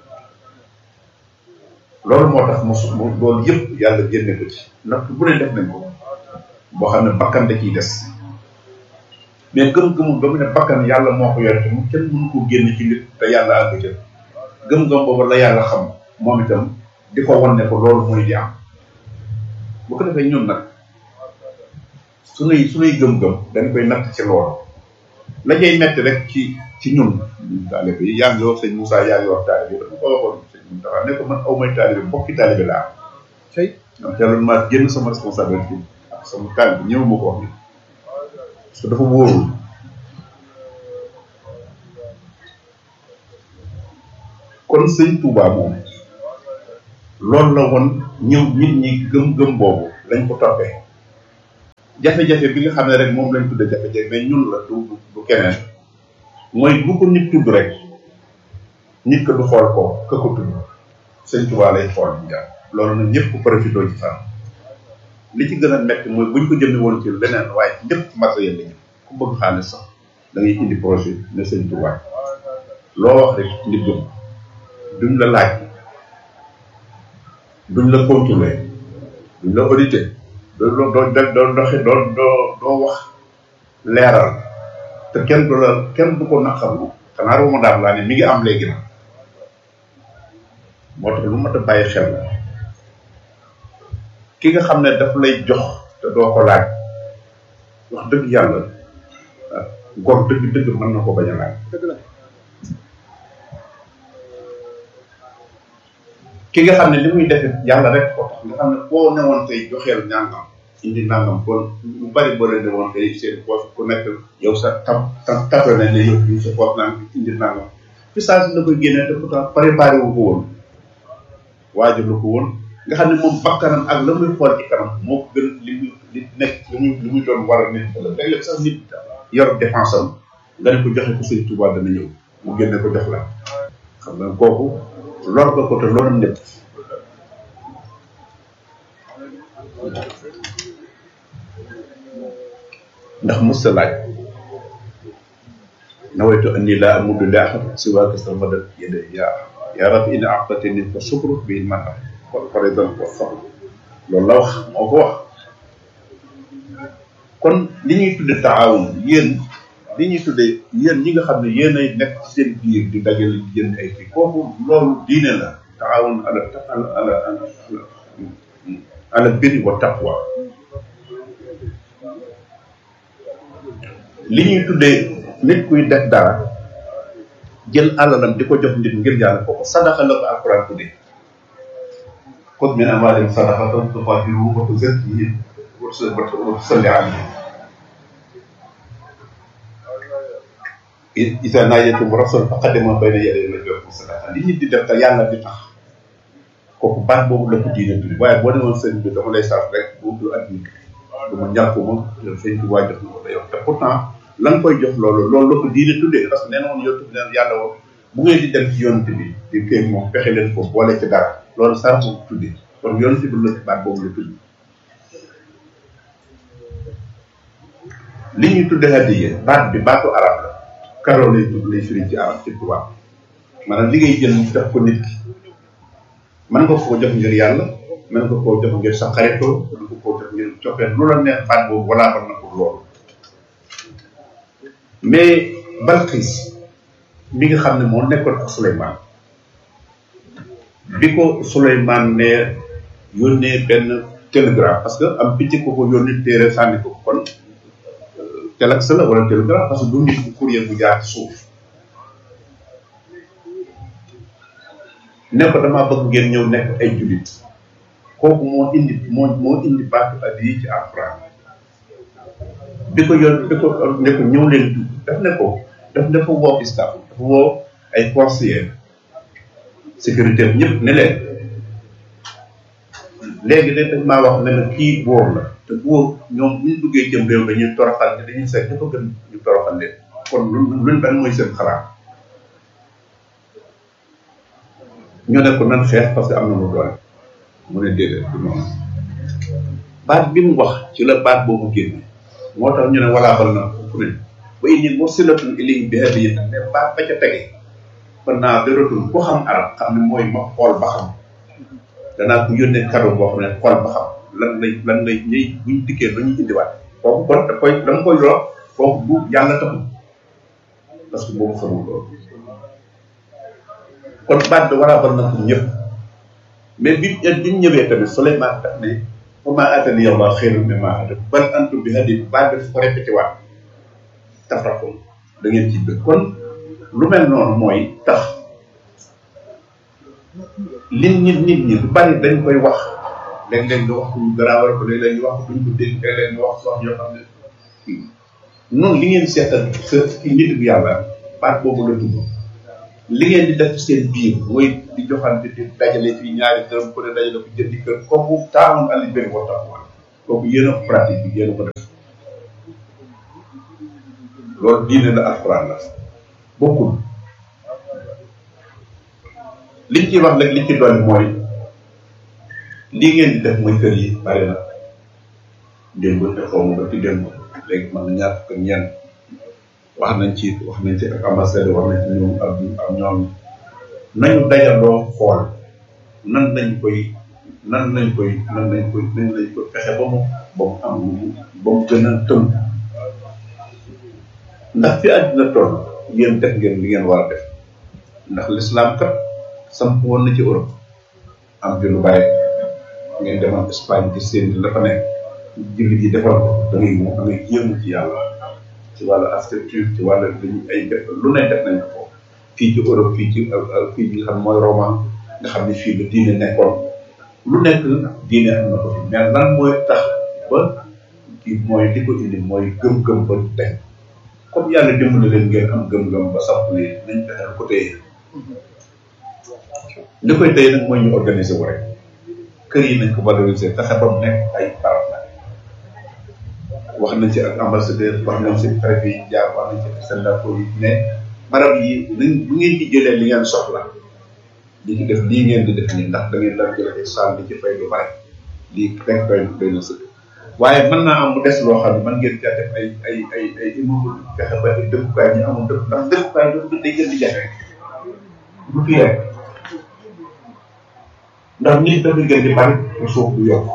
loolu moo tax mu mu loolu yëpp yàlla génne ko ci natt bu ne def nañ ko boo xam ne bakkan da ciy des mais gëm-gëmu ba mu ne bakkan yàlla moo ko yore te mu kenn mënu ko génne ci nit te yàlla àgg ca gëm-gëm boobu la yàlla xam moom itam di ko wan ne ko loolu mooy di am bu ko defee ñun nag sunuy sunuy gëm-gëm dañ koy natt ci loolu la cay metti rek ci ci ñun taalibe yi yaa ngi wax sëñ Moussa yaa ngi wax taalibe yi dafa ko waxoon sëñ Moussa ne ko man aw may taalibe bokki taalibe laa am donc yàlla maa génn sama responsabilité ak sama kaay bi ñëw ma ko wax ni parce que dafa wóorul kon sëñ Touba moom loolu la woon ñëw nit ñi gëm-gëm boobu lañ ko toppee jafe-jafe bi nga xam ne rek moom lañ tudde jafe-jafe mais ñun la du du keneen mooy bu ko nit tudd rek nit ko du xool ko ka ko tudd sëñ Touba lay xool ñu jàpp loolu nag ñëpp profité ci fan li ci gën a metti mooy buñ ko jëmee woon ci leneen waaye ñëpp ci matériel lañu ku bëgg xaalis sax da ngay indi projet ne sëñ Touba loo wax rek nit gëm duñ la laaj duñ la contrôler duñ la audité doo doo doo doo doxi doo doo doo wax leeral te kenn du la kenn du ko naqarlu xanaa roma daal laa ne mi ngi am léegi nag moo tax lu mat a bàyyi xel la ki nga xam ne daf lay jox te doo ko laaj wax dëgg yàlla gor dëgg dëgg mën na ko bañ a laaj ki nga xam ne li muy defe yàlla rek ko tax nga xam ne koo newoon tey joxeel ñàngam indi nangam kon lu bari boo leen newoon tey seen poche ku nekk yow sa tam tam tape nañ ne yow ñu sa poche naan indi nangam fi saa si la koy génnee te pourtant préparé wu ko woon waajur lu ko woon nga xam ne moom bakkanam ak la muy xool ci kanam moo ko gën li muy li nekk li muy li muy doon war a nit la léeg-léeg sax nit yor défense am nga ne ko joxe ko sëñ Touba dana ñëw mu génne ko jox la xam nga kooku lor nga ko te loolu nekk ndax musta laaj nawaytu anni laa amudu li ahad siwaaka sarmadan yada yaa yaa rabbi in aqtatani fa sukru bi man par exemple wa sabr loolu la wax moo ko wax kon li ñuy tudde taawun yéen li ñuy tudde yéen ñi nga xam ne yéen ay nekk ci seen biir di dajale di jënd ay kii kooku loolu diine la taawun ala ala ala ala ala birri wa taqwa li ñuy tuddee nit kuy def dara jël alalam di ko jox nit ngir yàlla kooku sadaxa la ko alquran tuddee xud min amwaalihim sadaqatan tutahhiruhum wa tuzakkihim wa tusalli alayhim isa naajaytum rasul faqaddimu bayna yaday najwaakum sadaqa li nit di def te yàlla di tax kooku baat boobu la ko diine tuddi waaye boo demoon sëñ bi dama lay saaf rek bu du at nit du ma ñàkk ma sëñ bi waa jox na ko da yow te pourtant la nga koy jox loolu loolu la ko diine tuddee parce que nee na woon yow tudd neen yàlla woon bu ngeen di dem ci yonent bi di kii moom fexe leen ko boole ci dara loolu sar boobu tuddee kon yonent bi la baat boobu la tudd li ñuy tudde hadiya baat bi baatu arab la karo lay tudd lay firi ci arab ci tubaab maanaam li ngay jël def ko nit ki mën nga koo jox ngir yàlla mën nga koo jox ngir sa xaritoo mën nga koo jox ngir coppee lu la neex baat boobu walaa ban na pour loolu mais Balqis mi nga xam ne moo nekkoon ak Souleymane bi ko Souleymane ne yónnee benn télégramme parce que am picc ko ko yónni téere sànni ko kon telex la wala télégramme parce que du nit bu courrier bu jaar ci suuf ne ko damaa bëgg ngeen ñëw nekk ay jullit kooku moo indi moo moo indi baatu addi yi ci alxuraan bi ko yoon bi ko ne ko ñëw leen dugg daf ne ko daf ne ko woo staff dafa woo ay conseillers sécurité ñëpp ne leen léegi de dañ maa wax ne la kii buur la te buur ñoom bu ñu duggee jëm réew dañuy toroxal te dañuy seet dafa gën ñu toroxal leen kon lu luñ ban mooy seen xalaat ñu ne ko nan xeex parce que am na lu doole mu ne déedéet du noonu baat bi mu wax ci la baat boobu génne moo tax ñu ne walaa bal na fu ne ba inni mursilatun ilayhi bi hadiyatin mais baat ba ca tege kon naa dëratul ku xam arab xam ne mooy ma xool ba xam danaa ko yónnee cadeau boo xam ne xool ba xam lan lay lan lay ñëy buñ dikkee lu ñuy indiwaat kooku kon da koy dama koy loo kooku bu yàlla taxul parce que boobu xamul loolu kon baat bi walaa bal na pour ñëpp mais bi bi ñu ñëwee tamit Souleymane daf ne fa maa aatani Allah xayrun mimmaa aataakum bal antum bi hadiikum baat bi dafa ko répété waat tafraxun da ngeen ci bëgg kon lu mel noonu mooy tax li nit nit ñi lu bari dañ koy wax léeg-léeg nga wax ko ñu garaawal ko léeg-léeg ñu wax ko duñ ko dégg léeg-léeg nga wax wax yoo xam ne noonu li ngeen seetal sa ki nit bu yàlla baat boobu la tudd li ngeen di def seen biir mooy di joxante di dajale fii ñaari dërëm ku ne dajale ko jëndi kër kooku taawoon ali benn wa tax kooku yéen a pratique bi yéen a ko def loolu diine la alxuraan la bokkul liñ ci wax nag liñ ci dolli mooy lii ngeen di def muy kër yi bari na démb te xaw ma ba ci démb léegi man na ñaar fukk ak ñeent wax nañ ci wax nañ ci ak ambassade wax nañ ci ñoom ak ak ñoom nañu dajandoo xool nan lañ koy nan lañ koy nan lañ koy nan lañ koy fexe ba mu ba mu am ba mu gën a tënk ndax fi àddina toll yéen def ngeen li ngeen war a def ndax l'islam kat samp woon na ci Europe am fi lu bàyyi ngeen demoon Espagne ci seen la fa nekk jullit yi defal ko da ngay da ngay yéemu ci yàlla ci wàllu architecture ci wàllu dañu ay def lu ne def nañ ko fii ci Europe fii ci fii ci nga xam mooy Roma nga xam ne fii la diine nekkoon lu nekk diine am na ko fi mais lan mooy tax ba kii mooy li ko indi mooy gëm-gëm ba teg comme yàlla dimbali leen ngeen am gëm-gëm ba samp ni nañ fexeel ko téye li koy téye nag mooy ñu organiser wu rek kër yi nañ ko valoriser fexe ba mu nekk ay barab la wax nañ ci ak ambassadeur wax nañ ci préfet yi jaar wax nañ ci ak sénateur yi ne barab yi nañ bu ngeen ci jëlee li ngeen soxla di ci def lii ngeen di def nii ndax da ngeen daan jël ay saal di ci fay lu bari lii rek doy doy na sëkk waaye mën naa am mu des loo xam ne mën ngeen caa def ay ay ay ay immeuble fexe ba ay dëkkukaay ñu amul dëkk ndax dëkkukaay doon day gën di jafe du fii rek ndax nit dafa gën di bari te suuf du yokk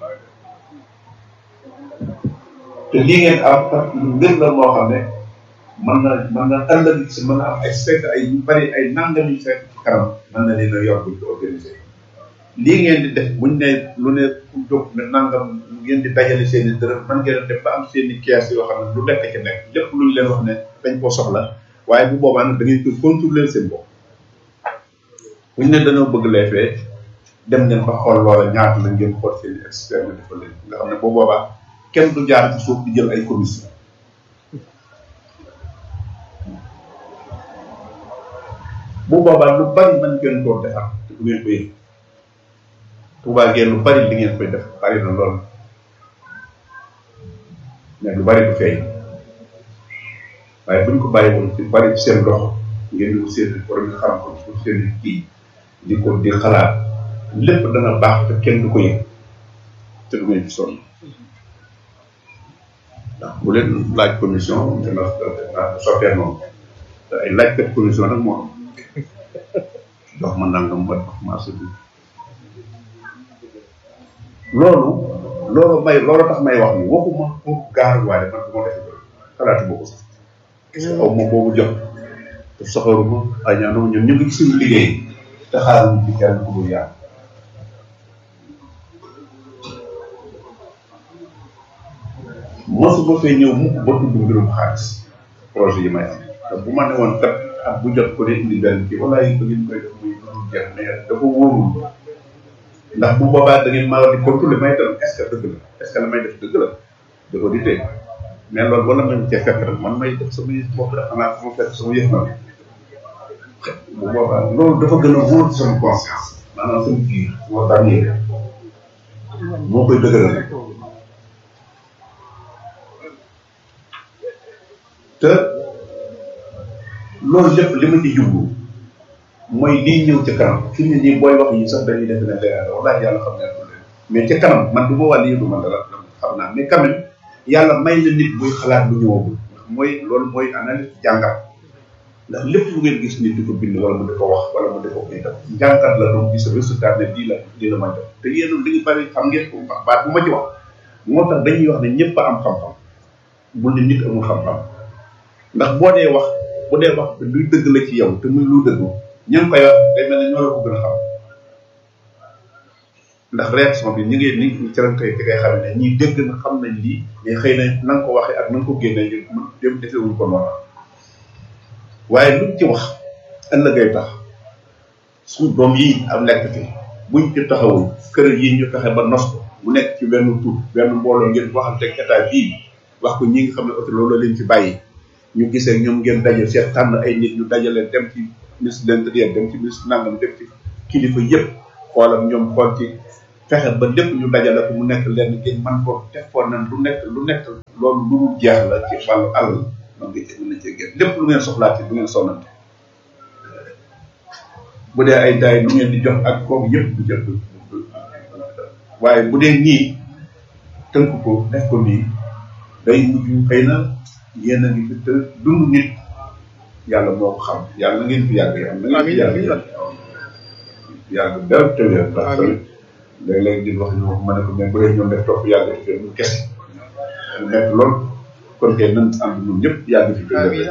te lii ngeen am kat lu mbir la moo xam ne mën na mën na ëllëg si mën na am ay fekk ay yu bari ay nangam yu fekk ci kanam mën na leen a yor buñ ko organisé lii ngeen di def buñ ne lu ne ku jóg ne nangam ngeen di dajale seen i dërëm man ngeen def ba am seen i kees yoo xam ne lu nekk ci nekk lépp luñ leen wax ne dañ koo soxla waaye bu boobaa nag da ngeen koy contrôler seen bopp buñ ne dañoo bëgg lee fee dem ngeen ba xool loola ñaata la ngeen xool seen i expert nga defal leen nga xam ne bu boobaa kenn du jaar ci suuf di jël ay commission bu boobaa lu bari mën ngeen koo defar te du ngeen ko yëg Tuubaa ngeen lu bari li ngeen koy def bari na lool mais lu bari du feeñ waaye buñ ko bàyyi woon ci bari ci seen loxo ngeen di ko seen borom nga xam ko pour seen kii di ko di xalaat lépp dana baax te kenn du ko yëg te du ngeen ci sonn ndax bu leen laaj commission dina dina sottee noonu te ay laajkat commission nag moo am jox ma nangam ma jox marché bi loolu loolu may loolu tax may wax ni waxuma pour gaar waaye man du ma def loolu xalaatu boobu sax xaw ma boobu jot te soxoruma añaanuma ñun ñu ngi ci suñu liggéey te xaaral ci kenn ku dul yàlla mosuma fee ñëw mukk ba tudd mbirum xaalis projet yi may am te bu ma ne woon kat ak bu jot ko ne indi benn kii wala yi ko ngeen koy def muy dul jeex mais dafa wóorul ndax bu boobaa da ngeen maa war di contrôler may tam est ce que dëgg la est ce que la may def dëgg la di audité mais loolu wala man cee fekk rek man may def samay bopp la xanaa sama fekk sama yëf na bu boobaa loolu dafa gën a wóor ci sama conscience maanaam sama biir moo tax nii moo koy dëgëral te loolu lépp li ma ci jublu mooy lii ñëw ci kanam fi mu ne nii booy wax yi sax dañuy def ne leeral wallaahi yàlla xam ne mais ci kanam man du ma wàll yi du ma dara xam naa mais quand même yàlla may na nit buy xalaat lu ñëwagul ndax mooy loolu mooy analyse jàngat ndax lépp lu ngeen gis nit di ko bind wala mu di ko wax wala mu di ko koy def jàngat la doon gis résultat ne lii la lii la ma def te yéen li ngi bari xam ngeen ko baat bu ma ci wax moo tax dañuy wax ne ñëpp a am xam-xam bul ne nit amul xam-xam ndax boo dee wax bu dee wax luy dëgg la ci yow te muy lu dëgg ña ngi koy wax day mel ne ñoo la ko gën a xam ndax réaction bi ñu ngi ni ci lañ koy ci koy xam ne ñii dégg na xam nañ lii mais xëy na na nga ko waxee ak na nga ko génnee ñu dem defewuñ ko noonu waaye luñ ci wax ëllëgay tax suñu doom yi am nekk fi buñ ci taxawul kër yi ñu fexe ba nos ko mu nekk ci benn tur benn mbooloo ngeen waxante ak état bii wax ko ñi nga xam ne oto loolu la leen fi bàyyi ñu gisee ñoom ngeen daje seet tànn ay nit ñu dajale dem ci ministre de l'intérieur dem ci ministre nangam dem ci kilifa yëpp xoolam ñoom xool ci fexe ba lépp ñu dajale ko mu nekk lenn ngeen man ko defoon nañ lu nekk lu nekk loolu lu dul jeex la ci wàllu àll man nga ci mën na cee génn lépp lu ngeen soxlaa ci du ngeen sonnante bu dee ay daay lu ngeen di jox ak kooku yëpp du jël waaye bu dee nii tënk ko def ko nii day mujj xëy na yéen a ngi fi te dund nit yàlla moo ko xam yàlla na ngeen fi yàgg yàlla na ngeen fi yàgg yàgg dara tëwee ndax tamit léeg-léeg di wax ñu ma ne ko mais bu dee ñoom def topp yàgg fi mu kese mu nekk lool kon kay nan ànd ñun ñëpp yàgg fi tëwee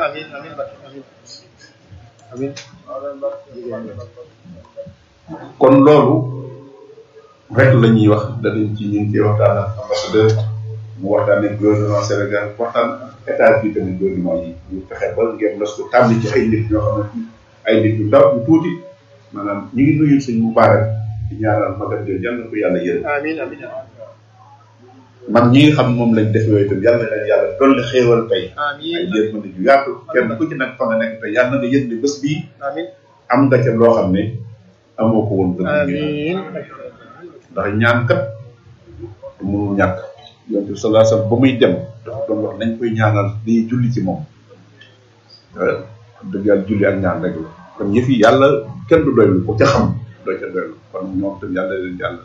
kon loolu rek la ñuy wax danañ ci ñu ngi ciy waxtaan ak ambassadeur mu waxtaan ak gouvernement Sénégal waxtaan ak état bi tamit gouvernement yi ñu fexe ba ngeen los ko tànn ci ay nit ñoo xam ne ay nit yu ndaw yu tuuti maanaam ñu ngi nuyu sëñ Moubarak di ñaanal magam jooju yal na ko yàlla yërëm amiin amiin man ñi nga xam moom lañ def yooyu itam yal na leen yàlla dolli xéewal tey ay amiin yërmande ju yaatu kenn ku ci nag fa nga nekk tey yal na nga yëg ne bés bii amiin am nga ca loo xam ne amoo ko woon gën a amiin ndax ñaan kat mënul ñàkk yonent bi sallallahu alayhi wasallam ba muy dem dafa doon wax nañ koy ñaanal di julli ci moom Euh, dëgg yàlla julli ak ñaan rek la kon yëf yi yàlla kenn du doylu ko ca xam doo ca doylu kon ñoom tam yàlla leen yàlla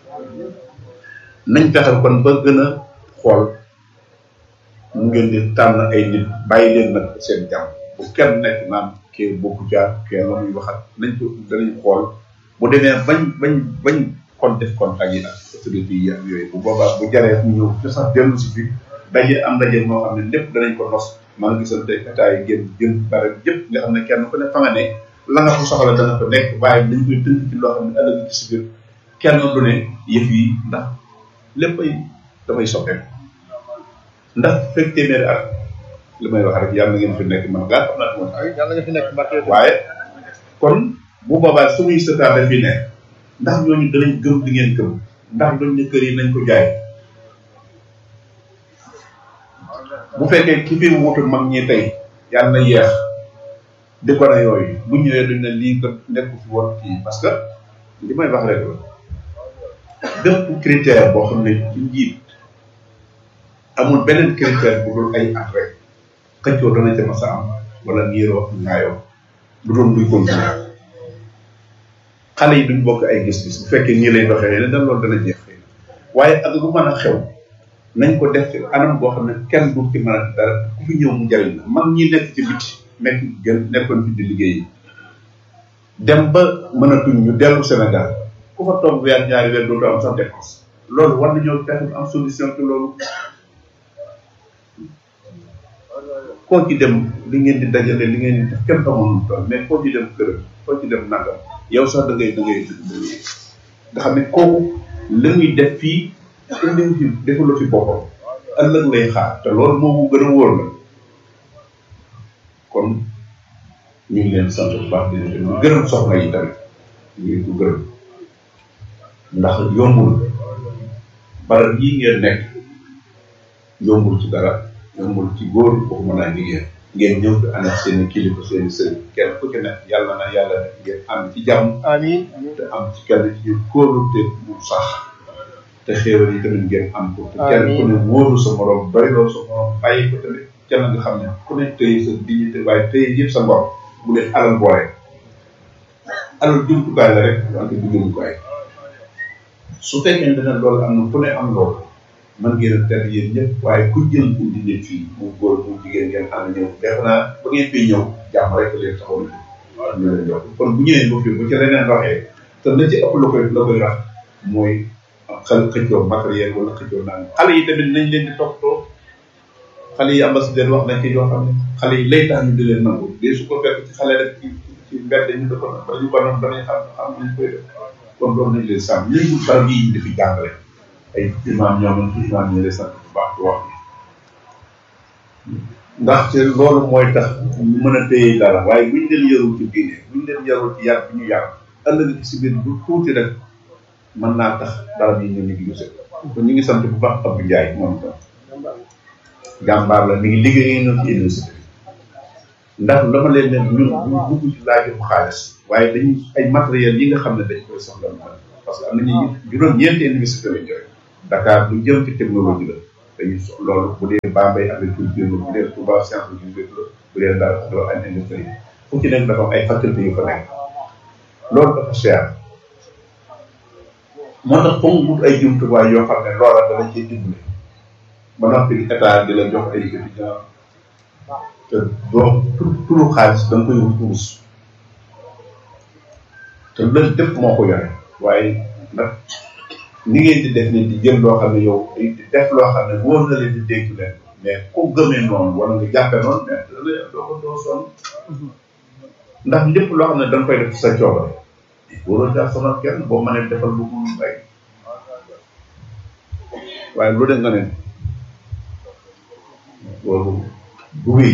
nañ fexe kon ba gën a xool mu ngeen di tànn ay nit bàyyi leen nag seen jàmm bu kenn nekk naan kee bokku jaar kee la muy waxat nañ ko danañ xool bu demee bañ bañ bañ kon def contact yi ak autorité yi ak yooyu bu boobaa bu jaree ñu ñëw ci sax dellu si fi daje am daje moo xam ne lépp danañ ko nos maa ngi gisante état yi génn génn bare yëpp nga xam ne kenn ku ne fa nga ne la nga ko soxla dana ko nekk waaye dañ koy tënk ci loo xam ne ëllëg ci si biir kenn du ne yëf yi ndax lépp ay dafay soppeeku ndax fekk téeméeri at li may wax rek yàlla na ngeen fi nekk man gaa xam naa moom amiin yàlla nga fi nekk barke waaye kon bu boobaa suñuy sëtaat dafi ne ndax ñooñu danañ gëm di ngeen gëm ndax duñ ne kër yi nañ ko jaay bu fekkee ki fi wutu mag ñi tey yàlla na yeex di ko ne yooyu bu ñëwee duñ ne lii ko nekku fi woon kii parce que li may wax rek la bépp critère boo xam ne ci njiit amul beneen critère bu dul ay at rek xëccoo dana ca mas a am wala niiroo ak ngaayoo du doon luy continuer xale yi duñ bokk ay gis-gis bu fekkee nii lay doxee ne dan loolu dana jeex xëy na waaye ak lu mën a xew nañ ko def ci anam boo xam ne kenn du ci mën a dara ku fi ñëw mu jariñ la mag ñi nekk ci biti nekk gën nekkoon fi di liggéey dem ba mënatuñ ñu dellu Sénégal ku fa toog weer ñaari weer dootu am sax dépense loolu war nañoo fexe am solution ci loolu koo ci dem li ngeen di dajale li ngeen di def kenn xamul nu mu toll mais koo ci dem kërëm koo ci dem nangam yow sax da ngay da ngay nga xam ne kooku la muy def fii indi fi defaloo fi boppam ëllëg lay xaar te loolu moo gën a wóor la kon ñu ngi leen sant bu baax di leen gërëm soxna yi tamit ñu ngi ko gërëm ndax yombul barab yi ngeen nekk yombul ci dara yombul ci góor waxuma naa jigéen ngeen ñëw fi ànd ak seen i kilifa seen i sëriñ kenn ku ci nekk yàlla na yàlla def ngeen ànd ci jàmm amiin te am ci kenn ci ñu kóolu te mu sax te xéewal yi tamit ngeen am ko te kenn ku ne wóoru sa morom doyloo sa morom bàyyi ko tamit kenn nga xam ne ku ne tëye sa dignité waaye tëye yëpp sa ngor bu def alal boole alal jumtukaay la rek wante du jumtukaay su fekkee ne loolu am na ku ne am loolu man ngeen a tedd yéen ñëpp waaye ku jël indi nit fii mu góor mu jigéen ngeen ànd ñëw def naa ba ngeen fiy ñëw jàmm rek leen taxaw ñu leen jox kon bu ñëwee ba fii bu ci leneen waxee te la ci ëpp la koy la koy rax mooy xel xëccoo matériel wala xëccoo naan xale yi tamit nañ leen di toppatoo xale yi ambassadeur wax nañ ci yoo xam ne xale yi lay tax ñu di leen nangu de su ko fekk ci xale rek ci ci mbedd ñu da ko ba ñu ko noonu danañ xam xam nañ koy def kon loolu nañ leen sàmm nañ wut barab yi ñu dafi jàngale ay imaam ñoo mën ci imaam ñu lay sant bu baax di wax ndaxte loolu mooy tax ñu mën a téye dara waaye buñ leen yarul ci diine buñ leen yarul ci yar bi ñu yar ëllëg ci si biir bu tuuti rek mën naa tax barab yi ñu négligé kon ñu ngi sant bu baax Abdou Ndiaye moom tam jàmbaar la mi ngi liggéeyee noonu ci université ndax dama leen ne ñun ñu bugg ci laajum xaalis waaye dañuy ay matériels yi nga xam ne dañ koy soxla parce que am nañu juróom ñeenti université lañ joxe Dakar bu jëm ci technologie la dañuy sox loolu bu dee Bambey agriculture la bu dee Touba science agriculture la bu dee Ndar doo ay industrie fu ci nekk dafa am ay faculté yu fa nekk loolu dafa cher moo tax foog wut ay jumtuwaay yoo xam ne loola dana ciy dimbali ba noppi état di la jox ay étudiants te doo turu xaalis da nga koy wut wurus te loolu lépp moo ko yore waaye nag ni ngeen di def ni di jël loo xam ne yow di def loo xam ne wóor na leen di dégg leen mais ku gëmee noonu wala nga jàppe noonu mais doo ko doo sonn ndax lépp loo xam ne da nga koy def sa coobare waroo caa sonal kenn boo mënee defal lu mu bay waaye lu de nga ne loolu bu wéy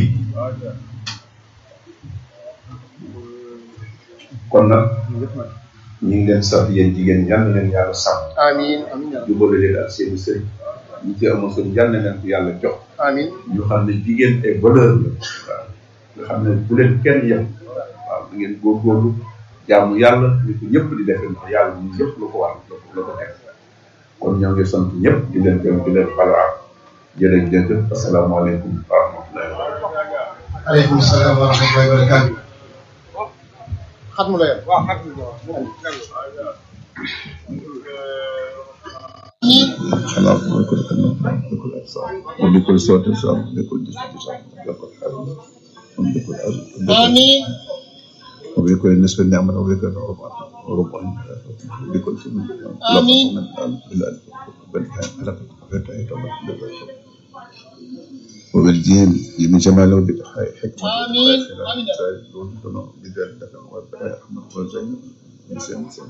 kon nag ñu ngi leen sant yéen jigéen ñi yal na leen yàlla sàmm amiin amiin yaa rabbi jubale leen ak seen i sëriñ ñi ci amoon sëriñ yal na leen ko yàlla jox amiin ñu xam ne jigéen ay valeur la waaw nga xam ne bu leen kenn yem waaw da ngeen góorgóorlu jaamu yàlla ñu ko ñëpp di defee ndax yàlla ñun ñëpp lu ko war la ko la ko teg kon ñoo ngi sant ñëpp di leen gërëm di leen balaa jërëjëf asalaamaaleykum wa rahmatullahi wa barakatuh aleykum salaam wa rahmatullahi wa barakatuh xat mu la yor waaw xat خلاص بكل كلمة بكل أبصار وبكل صوت صار بكل جسد صار بكل حال وبكل أرض amiin وبكل نسبة نعمة وبكل ربع وربع وبكل سنة آمين. بالألف بالكام على فتاة وبالجيم من جمال ربك حكمة آمين. آمين. بذلك والبلاء أحمد وزين نسيم نسيم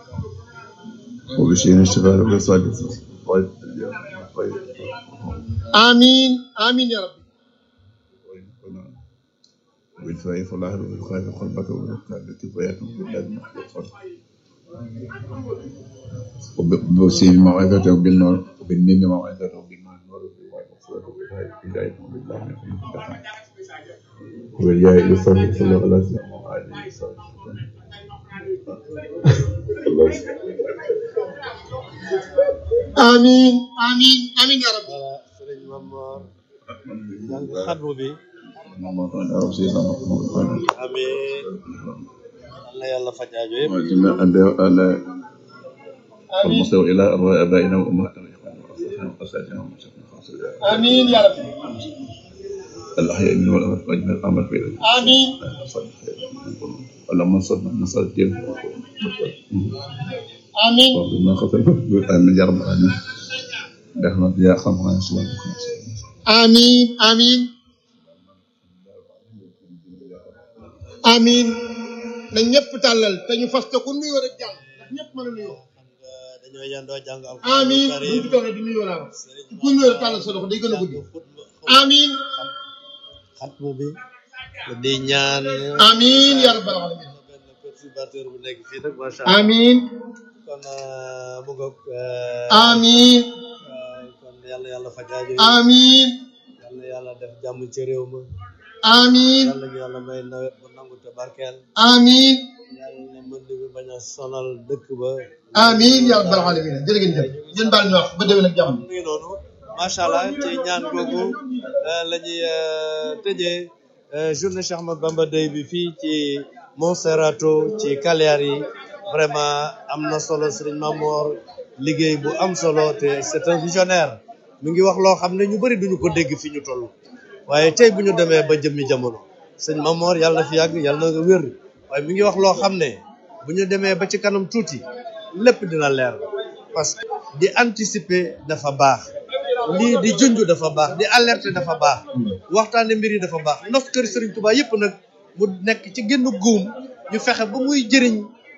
وبشير الشفاء وبصادق طيب طيب amiin amiin yaa rabbi وبالفاء فلاح وبالخاف قلبك وبالقلب التي فيات بالله المحفوظ وبالسين موعظته وبالنور وبالنين موعظته وبالنور نور وبالصلاة وبالهداية وبالله وبالياء يسر صلى الله عليه وسلم وعلى يسر الله يسلمك. amiin amiin amiin yaa rabbi sëriñ Mamor jàng xatmu bi اللهم صل على سيدنا محمد amiin yal na yàlla faj aajo yëpp وأجمع على المصير إلى أرواح آبائنا وأمهاتنا وإخواننا وأصدقائنا وأساتذتنا ومشايخنا خاصة amiin yaa rabbi الأحياء منهم والأموات وأجمع الأمر في ذلك amiin اللهم صل نصر الدين amiin وبما خطر آمين يا رب العالمين برحمة يا أرحم الراحمين amiin amiin amiin na ñëpp tàllal te ñu fas te ku nuyoo rek jàll ndax ñëpp mën a nuyoo dañoo yendoo jàng amiin alxuraan buñ ci toogee di nuyoo laa wax ku nuyoo rek tàllal sa loxo day gën a guddi amiin xatmu bi di ñaan amiin yaa rabbal alamin benn perturbateur bu nekk fii nag macha allah amiin kon euh, mu ngoog euh, amiin euh, kon yàlla yàlla faj aajo yi amiin yàlla yàlla def jàmm ci réew ma amiin yàlla ñu yàlla may nawet bu nangu te barkeel amiin yàlla na mën bi bañ a sonal dëkk ba amiin yaa rabbal alamin jërë ngeen jëf ngeen baal ñu wax ba déwén ak jàmm mu ngi noonu macha allah ci ñaan googu euh, la ñuy euh, tëjee euh, journée Cheikh Ahmadou Bamba Day bi fii ci Monserrato ci Cagliari vraiment am na solo Serigne Mamor liggéey bu am solo te c'est un visionnaire mi ngi wax loo xam ne ñu bëri duñu ko dégg fi ñu toll waaye tey bu ñu demee ba jëmmi jamono sëñ Mamor yàlla na fi yàgg yàlla na nga wér waaye mi ngi wax loo xam ne bu ñu demee ba ci kanam tuuti lépp dina leer parce que di anticiper dafa baax lii di junj dafa baax di alerter dafa baax waxtaane mbir yi dafa baax ndox kër Serigne Touba yëpp nag mu nekk ci génn guum ñu fexe ba muy jëriñ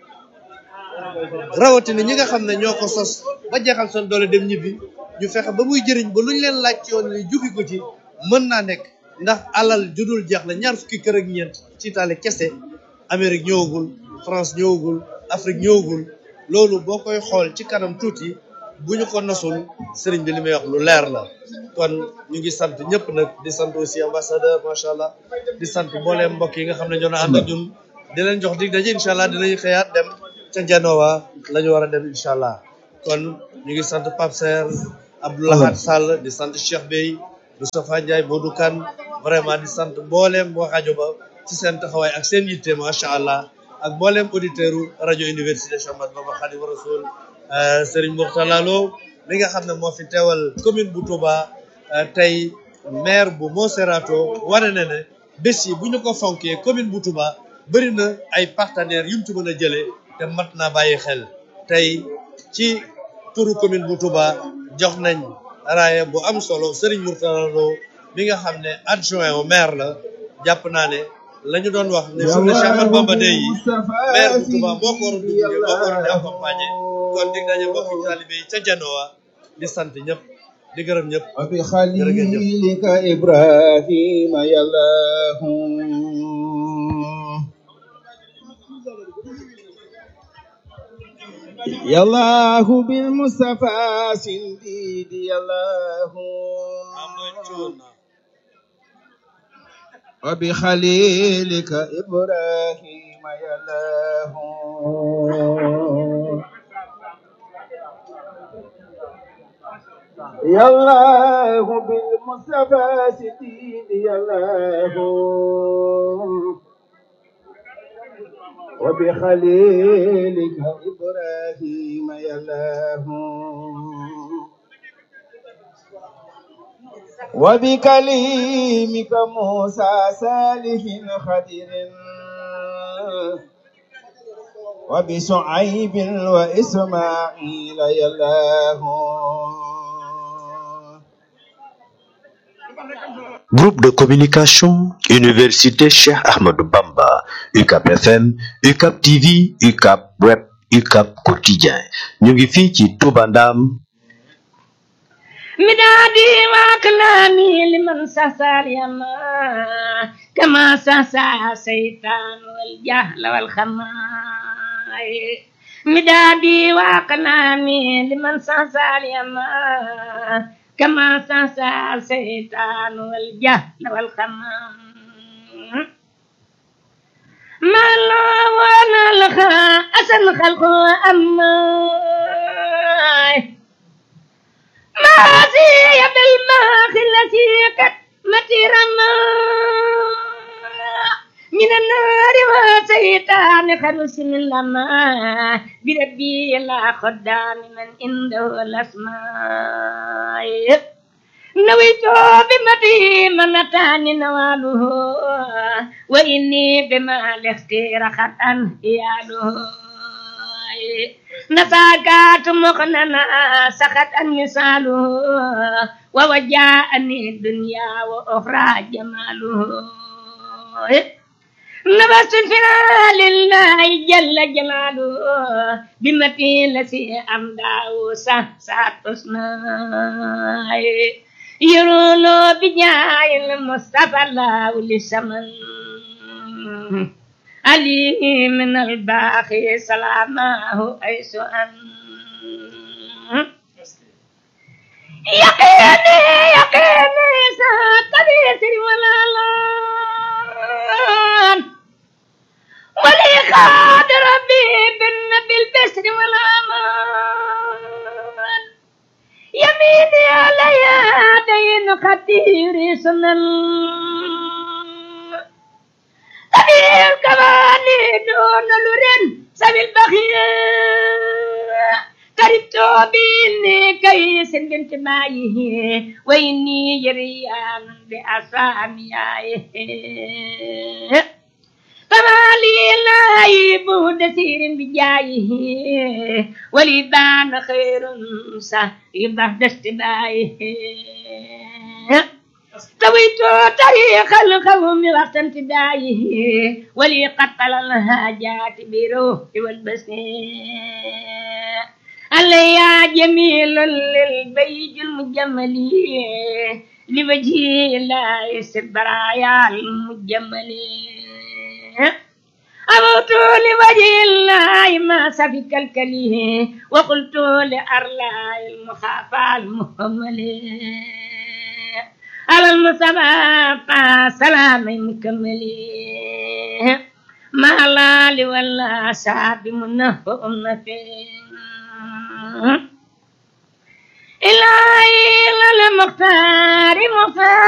rawatina ñi nga xam ne ñoo ko sos ba jeexal seen doole dem ñibbi ñu fexe ba muy jëriñ ba luñ leen laaj ci yoon wi jugi ko ci mën naa nekk ndax alal judul jeex la ñaar fukki kër ak ñeent ci Italie kese Amérique ñëwagul France ñëwagul Afrique ñëwagul loolu boo koy xool ci kanam tuuti bu ñu ko nosul sëriñ bi li muy wax lu leer la kon ñu ngi sant ñëpp nag di sant aussi ambassadeur macha allah di sant mbooleem mbokk yi nga xam ne ñoo na ànd ak ñun di leen jox dig daje incha allah dinañu xëyaat dem ca Genoa la ñu war a dem incha allah kon ñu ngi sant Pape Serre Abdoulahat Sall di sant Cheikh Bey Moustapha Ndiaye Modou Kane vraiment di sant mbooleem waa rajo ba ci seen taxawaay ak seen yitte macha allah ak mbooleem auditeur u rajo université Cheikh Ahmadou Bamba Khadimu Rasul Serigne Mourtala Lo mi nga xam ne moo fi teewal commune bu Touba tey maire bu Monserrato wane na ne bés yi bu ñu ko fonkee commune bu Touba bëri na ay partenaires yu mu ci mën a jëlee te mat naa bàyyi xel tey ci turu commune bu Touba jox nañ raaya bu am solo Serigne Mourtala Lo mi nga xam ne adjoint au maire la jàpp naa ne la ñu doon wax ne journée Cheikh Ahmadou Bamba Day yi maire bu Touba moo ko war a dugg moo ko war a di accompagner kon dig daje mbokki taalibe yi ca Genoa di sant ñëpp di gërëm ñëpp وبخليلك إبراهيم يا الله يا الله بالمصطفى سنديد يا الله وبخليلك إبراهيم يا الله يا الله بالمصطفى سديد يا الله وبخليلك إبراهيم يا الله وبكليمك موسى صالح خدر وبشعيب وإسماعيل يا الله Groupe de communication, Université Cheikh Ahmadou Bamba, UCAP FM, UCAP TV, UCAP Web, UCAP Quotidien. ñu ngi fii ci Touba Ndam. مدادي وكلامي لمن سسى اليما كما سسى الشيطان والجهل والخماي مدادي وكلامي لمن سسى اليما كما سسى الشيطان والجهل والخمام ما الله وانا لها أسن خلق أماي ما زي بالماخ التي قد مترما من النار وسيطان خلص من لما بربي لا خدام من عنده الأسماء نويت بمدي من أتاني نواله وإني بما الاختير خطأ إياله نساكات مخننا سخط المثال ووجاءني الدنيا وأخرى جماله نبست فينا لله جل جلاله بمتي التي أمداه سه ساتسناي يرولو بجاي المصطفى الله لسمن علي من الباقي سلامه أيس أن يقيني يقيني ساتبيت ولا لان ولي خاد ربي بالنبي البسر والأمان يميني على يدين خطير سنن سبيل كماني دون لورين سبيل بخير قربت بإني كيس بنت مايه وإني جريان بأساميه فما لي لا يبود سير بجايه ولبان خير سيبه دستبايه طويت طريق القوم وقت انتدائه ولي قتل الهاجات بروح والبسير علي يا جميل للبيج المجمل لوجه الله البرايا المجمل أموت لوجه الله ما سفك الكليه وقلت لأرلاء المخافى المهمل على المصطفى سلام مكمل ما لا لولا شعب منه أمتي إلهي المختار مختار